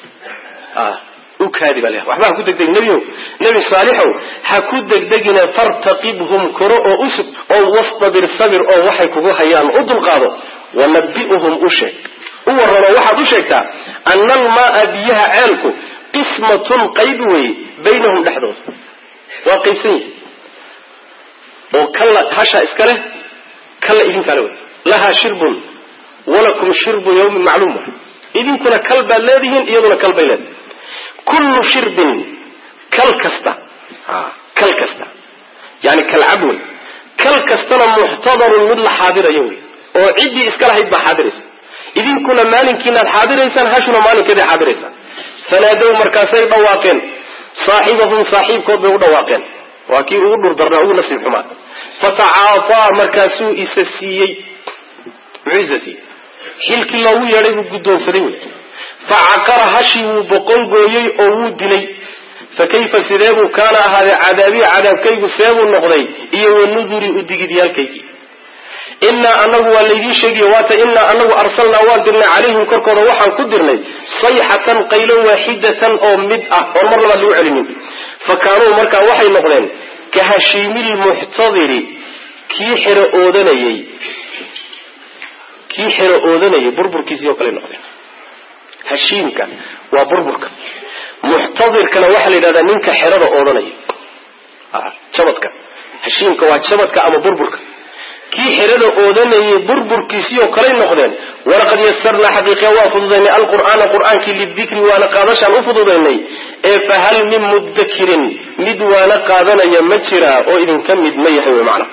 u kaadi baa waxba ha ku degdegin nebiyow nebi saalixow ha ku degdegine fartaqibhum koro oo usug oo wastabir sabir oo waxay kugu hayaan u dulqaado wanabi'uhum u sheeg u warramo waxaad u sheegtaa ana almaaa biyaha ceelku qismatun qayb weeye baynahum dhexdooda waa qaybsan yihi oo kalla hashaa iska leh kalla idinkaale wey lahaa shirbun walakum shirbu yawmin macluum idinkuna kal baad leedihiin iyaduna kal bay leedahay kullu shirbin kal kasta kal kasta yani kalcab wey kal kastana muxtadarun mid la xaadirayo wey oo ciddii iska lahayd baa xaadiraysa idinkuna maalinkiinaad xaadiraysaan hashuna maalinkeeday xaadiraysaan fanaadow markaasay dhawaaqeen saaxibahum saaxiibkood bay u dhawaaqeen waa kii ugu dhurdarnaa ugu nafsi xumaa fatacaafaa markaasuu isa siiyey muxuu isa siiyey xilkii loogu yeedhay buu guddoonsaday wey facaqara hashii wuu boqon gooyey oo wuu dilay fa kayfa sidee buu kaana ahaadee cadaabiya cadaabkaygu seebuu noqday iyo wanuduri udigidyaalkaygii innaa anagu waa laydiin sheegiyo waata innaa anagu arsalnaa waan dirnay calayhim korkooda waxaan ku dirnay sayxatan qaylo waaxidatan oo mid ah oon mar labaad lagu celinin fa kaanuu markaa waxay noqdeen ka hashiimilmuxtadiri kii xero oodanayey kii xero oodanayay burburkiisii oo kale noqdeen hashiimka waa burburka muxtadirkana waxaa la yidhahdaa ninka xerada oodanaya jabadka hashiimka waa jabadka ama burburka kii xerada oodanayay burburkiisii oo kaley noqdeen walaqad yasarnaa xaqiiqiya waa fududaynay alqur'aana qur'aankii lidikri waana qaadashaan u fududaynay ee fahal min mudakirin mid waana qaadanaya ma jiraa oo idinka mid ma yahay wy macna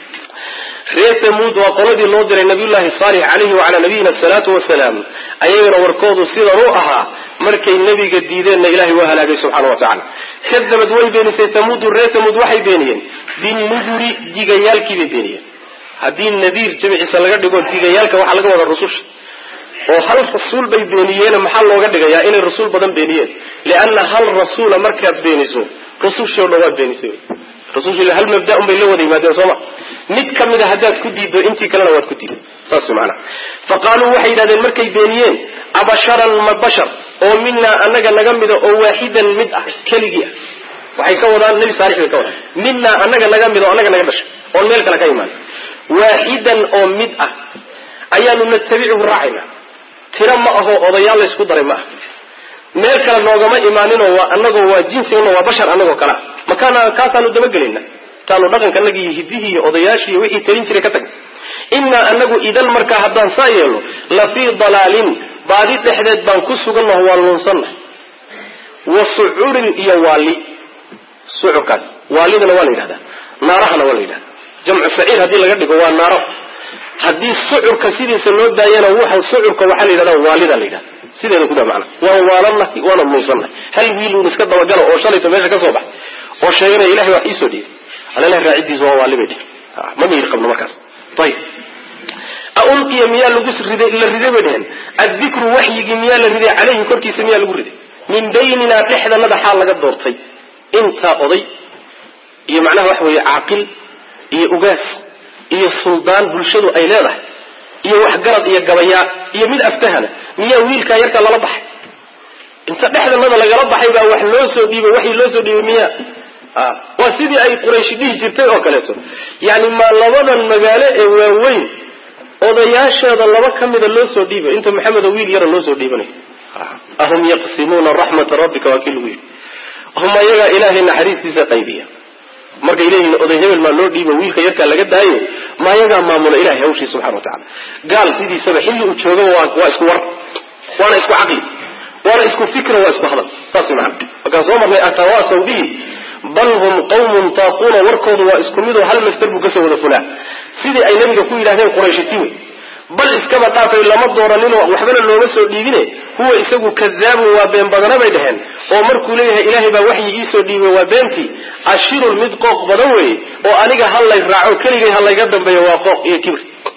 reer tamuud waa qoladii loo diray nabiyullaahi saalix calayhi wacalaa nabiyina asalaatu wasalaam ayagana warkoodu sidan u ahaa markay nebiga diideenna ilahay waa halaagay subxana wa tacala kadabad way beenisay tamuudu reer tamuud waxay beeniyeen binuduri digayaalkiibay beeniyeen haddii nadiir jamciisa laga dhigo digayaalka waxaa laga wadaa rususha oo hal rasuul bay beeniyeen maxaa looga dhigayaa inay rasuul badan beeniyeen lianna hal rasuula markaad beeniso rusushii o dhan waad beenisay rasushii hal mabda un bay la wada yimaadeen sooma mid ka mida haddaad ku diiddo intii kalena waad ku diiday saas maanaa fa qaaluu waxay yidhahdeen markay beeniyeen abasharan ma bashar oo minaa anaga naga mida oo waaxidan mid ah keligii ah waxay ka wadaan nebi saalix bay ka wadaan minaa anaga naga mid oo anaga naga dhashay oon meel kale ka imaan waaxidan oo mid ah ayaanu natabichu raacayna tiro ma aho odayaal la ysku daray ma ah meel kale noogama imaaninoo waa anagoo waa jinsigana waa bashar anagoo kalea makaana kaasaanu dabagelayna taanu dhaqankanagi iyo hidihii iyo odayaashii iyo wixii talin jiray ka tagna innaa anagu idan markaa haddaan saa yeelno la fii dalaalin baadi dhexdeed baan ku sugannaho waan luunsannahay wa sucurin iyo waali sucurkaas waalidana waa la yidhahdaa naarahana waa la yidhahdaa jamcu saciir haddii laga dhigo waa naaro haddii sucurka sidiisa loo daayana wuxa sucurka waxaa la yidhahdaa waalida la yidhahda sideeda ku daa macana waan waalannahay waana luunsannahay hal wiiluun iska dabagalo oo shalayto meesha ka soo baxay oo sheeganaya ilahay wax iisoo dhiibay alalahi raacidiisa waa waali bay dhihi ma miyir qabno markaas ayib aulqiya miyaa lagu riday la riday bay dheheen addikru waxyigii miyaa la riday caleyhi korkiisa miyaa lagu riday min bayninaa dhexdanada xaal laga doortay intaa oday iyo macnaha waxa weeye caaqil iyo ugaas iyo suldaan bulshadu ay leedahay iyo waxgarad iyo gabayaa iyo mid aftahana miyaa wiilkaa yarkaa lala baxay inta dhexdanada lagala baxay baa wax loo soo dhiibay waxii loo soo dhiibay miya waa sidii ay qurayshi dhihi jirtay oo kaleeto yani ma labadan magaalo ee waaweyn odayaasheeda laba ka mida loo soo dhiibay inta maxamedo wiil yara loo soo dhiibanayo ahum yaqsimuuna raxmata rabbika waa kii lagu yidhi hum ayagaa ilaahay naxariistiisa qaybiya markay leeyihiin oday hebel maa loo dhiibo wiilka yarkaa laga daayo ma ayagaa maamula ilahay hawshii subxana wa tacala gaal sidiisaba xilli uu joogaba waa isku war waana isku caqli waana isku fikra waa isku hadal saas maana markaan soo marnay atawaasaw bihi bal hum qawmun taaquuna warkoodu waa isku midoo hal master buu kasoo wada fulaa sidii ay nabiga ku yidhahdeen qurayshiti wey bal iskaba dhaafay lama dooraninoo waxbana looma soo dhiibine huwa isagu kadaabun waa been badana bay dhaheen oo markuu leeyahay ilaahay baa waxyi iisoo dhiibay waa beentii ashirun mid qooq badan weeye oo aniga hal lay raaco keligay ha layga dambeeyo waa qooq iyo kibir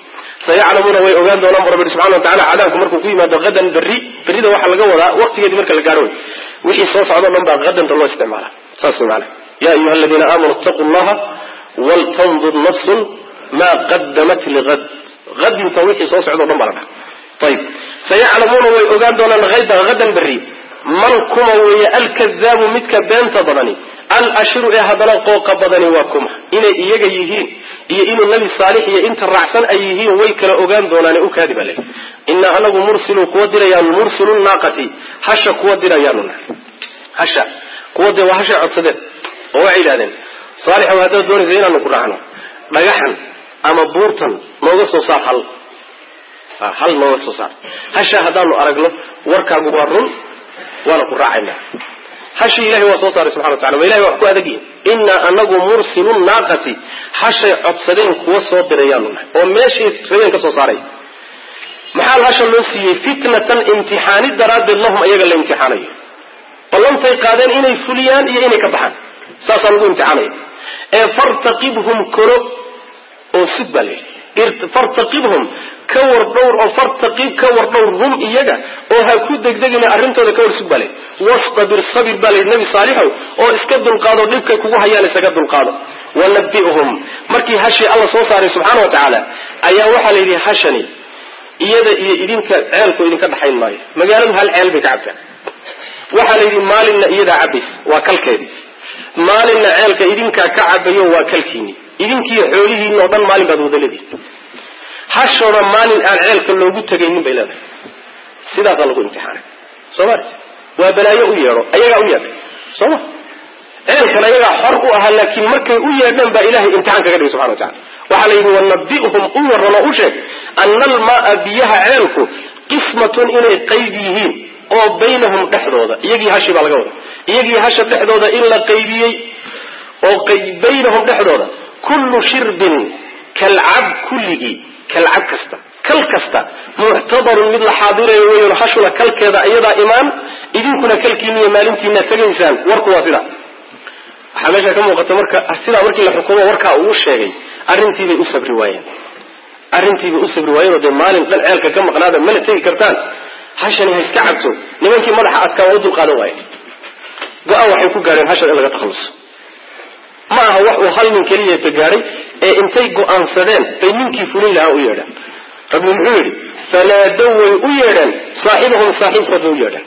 sayaclamuuna way ogaan doonaan bu rabbi subxana wa tacala cadaabku markuu ku yimaado hadan berri berrida waxaa laga wadaa waqtigeedii marka la gaadho wey wixii soo socdo o dhan baa hadanta loo isticmaala saas wey maana ya ayuha aladiina aamanuu itaquu llaha waltandur nafsun maa qadamat ligad hadinta wixii soo socdo o dhan baa la dhaha ayib sayaclamuuna way ogaan doonaan hayda hadan berri man kuma weeye alkadaabu midka beenta badani alashiru ee haddana qooqa badani waa kuma inay iyaga yihiin iyo inuu nabi saalix iyo inta raacsan ay yihiin way kala ogaan doonaane u kaadi baa le inaa anagu mursilu kuwa dirayaan mursilu naaqati hasha kuwa dirayaanu nahay hasha kuwa de waa hashay codsadeen oo waxay yidhahdeen saalixow haddaad doonaysa inaanu ku raacno dhagaxan ama buurtan nooga soo saar hal hal nooga soo saar hasha haddaanu aragno warkaagu waa run waana ku raacayna hashi ilahay waa soo saaray subxana wa tacala ma ilahay waa wax ku adagyihin inaa anagu mursilu naaqati hashay codsadeen kuwa soo dirayaanu nahay oo meeshii rabeen ka soo saaray maxaa hasha loo siiyey fitnatan imtixaani daraaddeed lahum ayaga la imtixaanayo ballantay qaadeen inay fuliyaan iyo inay ka baxaan saasaa lagu imtixaanaya ee fartaqibhum koro oo sug baa layidhi fartaqibhum ka war dhowr oo fartaqib ka war dhowr hum iyaga oo ha ku degdegina arrintooda ka war sug baa layidhi wastabir sabir baa layidhi nabi saalixow oo iska dulqaado dhibkay kugu hayaan isaga dulqaado wanabi'hum markii hashii alla soo saaray subxaana wa tacaala ayaa waxaa la yidhi hashani iyada iyo idinka ceelku idinka dhaxayn maayo magaaladu hal ceel bay ka cabtaan waxaa la yidhi maalinna iyadaa cabaysa waa kalkeedii maalinna ceelka idinkaa ka cabayo waa kalkiini idinkiiyo xoolihiina oo dhan maalin baad wada leedihin hashooda maalin aan ceelka loogu tegaynin bay leedahay sidaasaa lagu imtixaanay soo maarti waa balaayo u yeedho ayagaa u yeedhay soo ma ceelkan ayagaa xor u ahaa laakiin markay u yeedhaan baa ilahay imtixaan kaga dhigay subxana wa tacala waxaa la yidhi wanabi'hum u waran oo u sheeg ana almaaa biyaha ceelku qismatun inay qayb yihiin oo baynahum dhexdooda iyagii hashi baa laga wada iyagii hasha dhexdooda in la qaybiyey oo baynahum dhexdooda kullu shirbin kalcab kulligii kalcab kasta kal kasta muctabarun mid la xaadirayo weyan hashuna kalkeeda iyadaa imaan idinkuna kalkiiniiyo maalintiina tegaysaan warku waa sidaa waxaa meesha ka muuqata marka sidaa markii la xukumo warkaa uu sheegay arrintiibay u sabri waayeen arrintiibay u sabri waayeenoo dee maalin dhan ceelka ka maqnaada mana tegi kartaan hashani ha iska cabto nimankii madaxa adkaa waa u dulqaadan waaye go-aan waxay ku gaadheen hashan in laga takhalluso ma aha wax uu hal nin keliyata gaadhay ee intay go-aansadeen bay ninkii fulin lahaa u yeedhaan rabbi muxuu yidhi fanaadow way u yeedheen saaxibahum saaxiibkood bay u yeedheen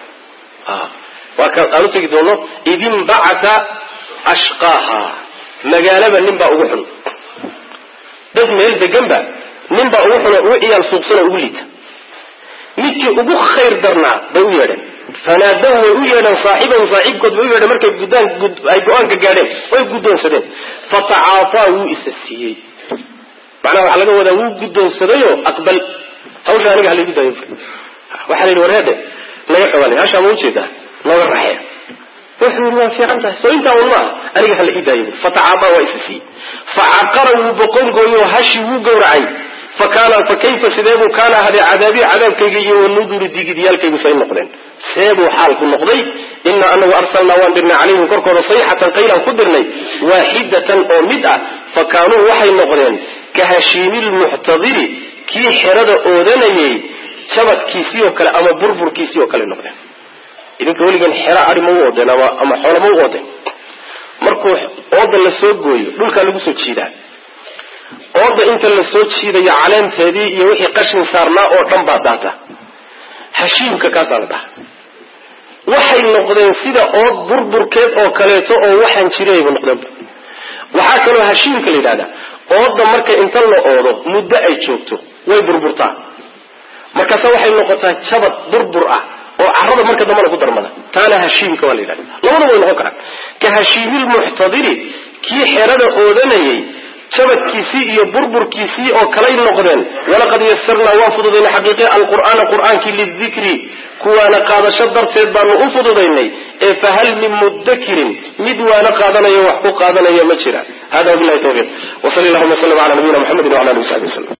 waa ka aan u tegi doono idinbacata ashqaaha magaalaba nin baa ugu xun dad meel deganba nin baa ugu xun oo ugu ciyaal suuqsanoo ugu liita midkii ugu khayr darnaa bay u yeedheen fanaadow way u yeedheen saaxibahum saaxiibkood bay u yeedheen markay guddaan ay go-aanka gaadheen way guddoonsadeen fatacaafaa wuu isa siiyey macnaha waxaa laga wadaa wuu guddoonsadayoo aqbal hawsha aniga halaygu daayo waxaa la yidhi warheede naga xogaanay hashaa ma ujeedaa nooga raxee wuxuu yidhi waa fiican tahay soo intaa un maaha aniga hala ii daayo fatacaafaa waa isa siiyey facaqara wuu boqongooyo hashii wuu gowracay fakana fa kayfa sideebuu kaana ahadee cadaabii cadaabkayga iyo wanuduri digidyaalkaygu say noqdeen seebuu xaalku noqday inaa anagu arsalnaa waan dirnay calayhim korkooda sayxatan qaylaan ku dirnay waaxidatan oo mid ah fa kaanuu waxay noqdeen ka hashiimilmuctadiri kii xerada oodanayay jabadkiisii oo kale ama burburkiisii oo kale noqdeen idinka weligan xero ari ma u oodeen ama ama xoolo ma u oodeen markuu ooda la soo gooyo dhulkaa lagu soo jiidaa ooda inta la soo jiidayo caleenteedii iyo wixii qashin saarnaa oo dhan baa daata hashiimka kaasaa la dhaha waxay noqdeen sida ood burburkeed oo kaleeto oo waxaan jirayba noqdeenba waxaa kaloo hashiimka la yidhahdaa ooda marka inta la oodo muddo ay joogto way burburtaa markaasa waxay noqotaa jabad burbur ah oo carada marka dambana ku darmada taana hashiimka waa la yidhahda labadaba way noqon karaan ka hashiimilmuctadiri kii xerada oodanayay jabadkiisii iyo burburkiisii oo kalay noqdeen walaqad yasarnaa waan fududaynay xaqiiqe alqur'aana qur'aankii lidikri kuwaana qaadasho darteed baanu u fududaynay ee fahal min mudakirin mid waana qaadanayo wax ku qaadanaya ma jira hada wabilahi tawfiiq wsali allahuma wslm ala nabiyina mxamedi wala alihi wasabi waslm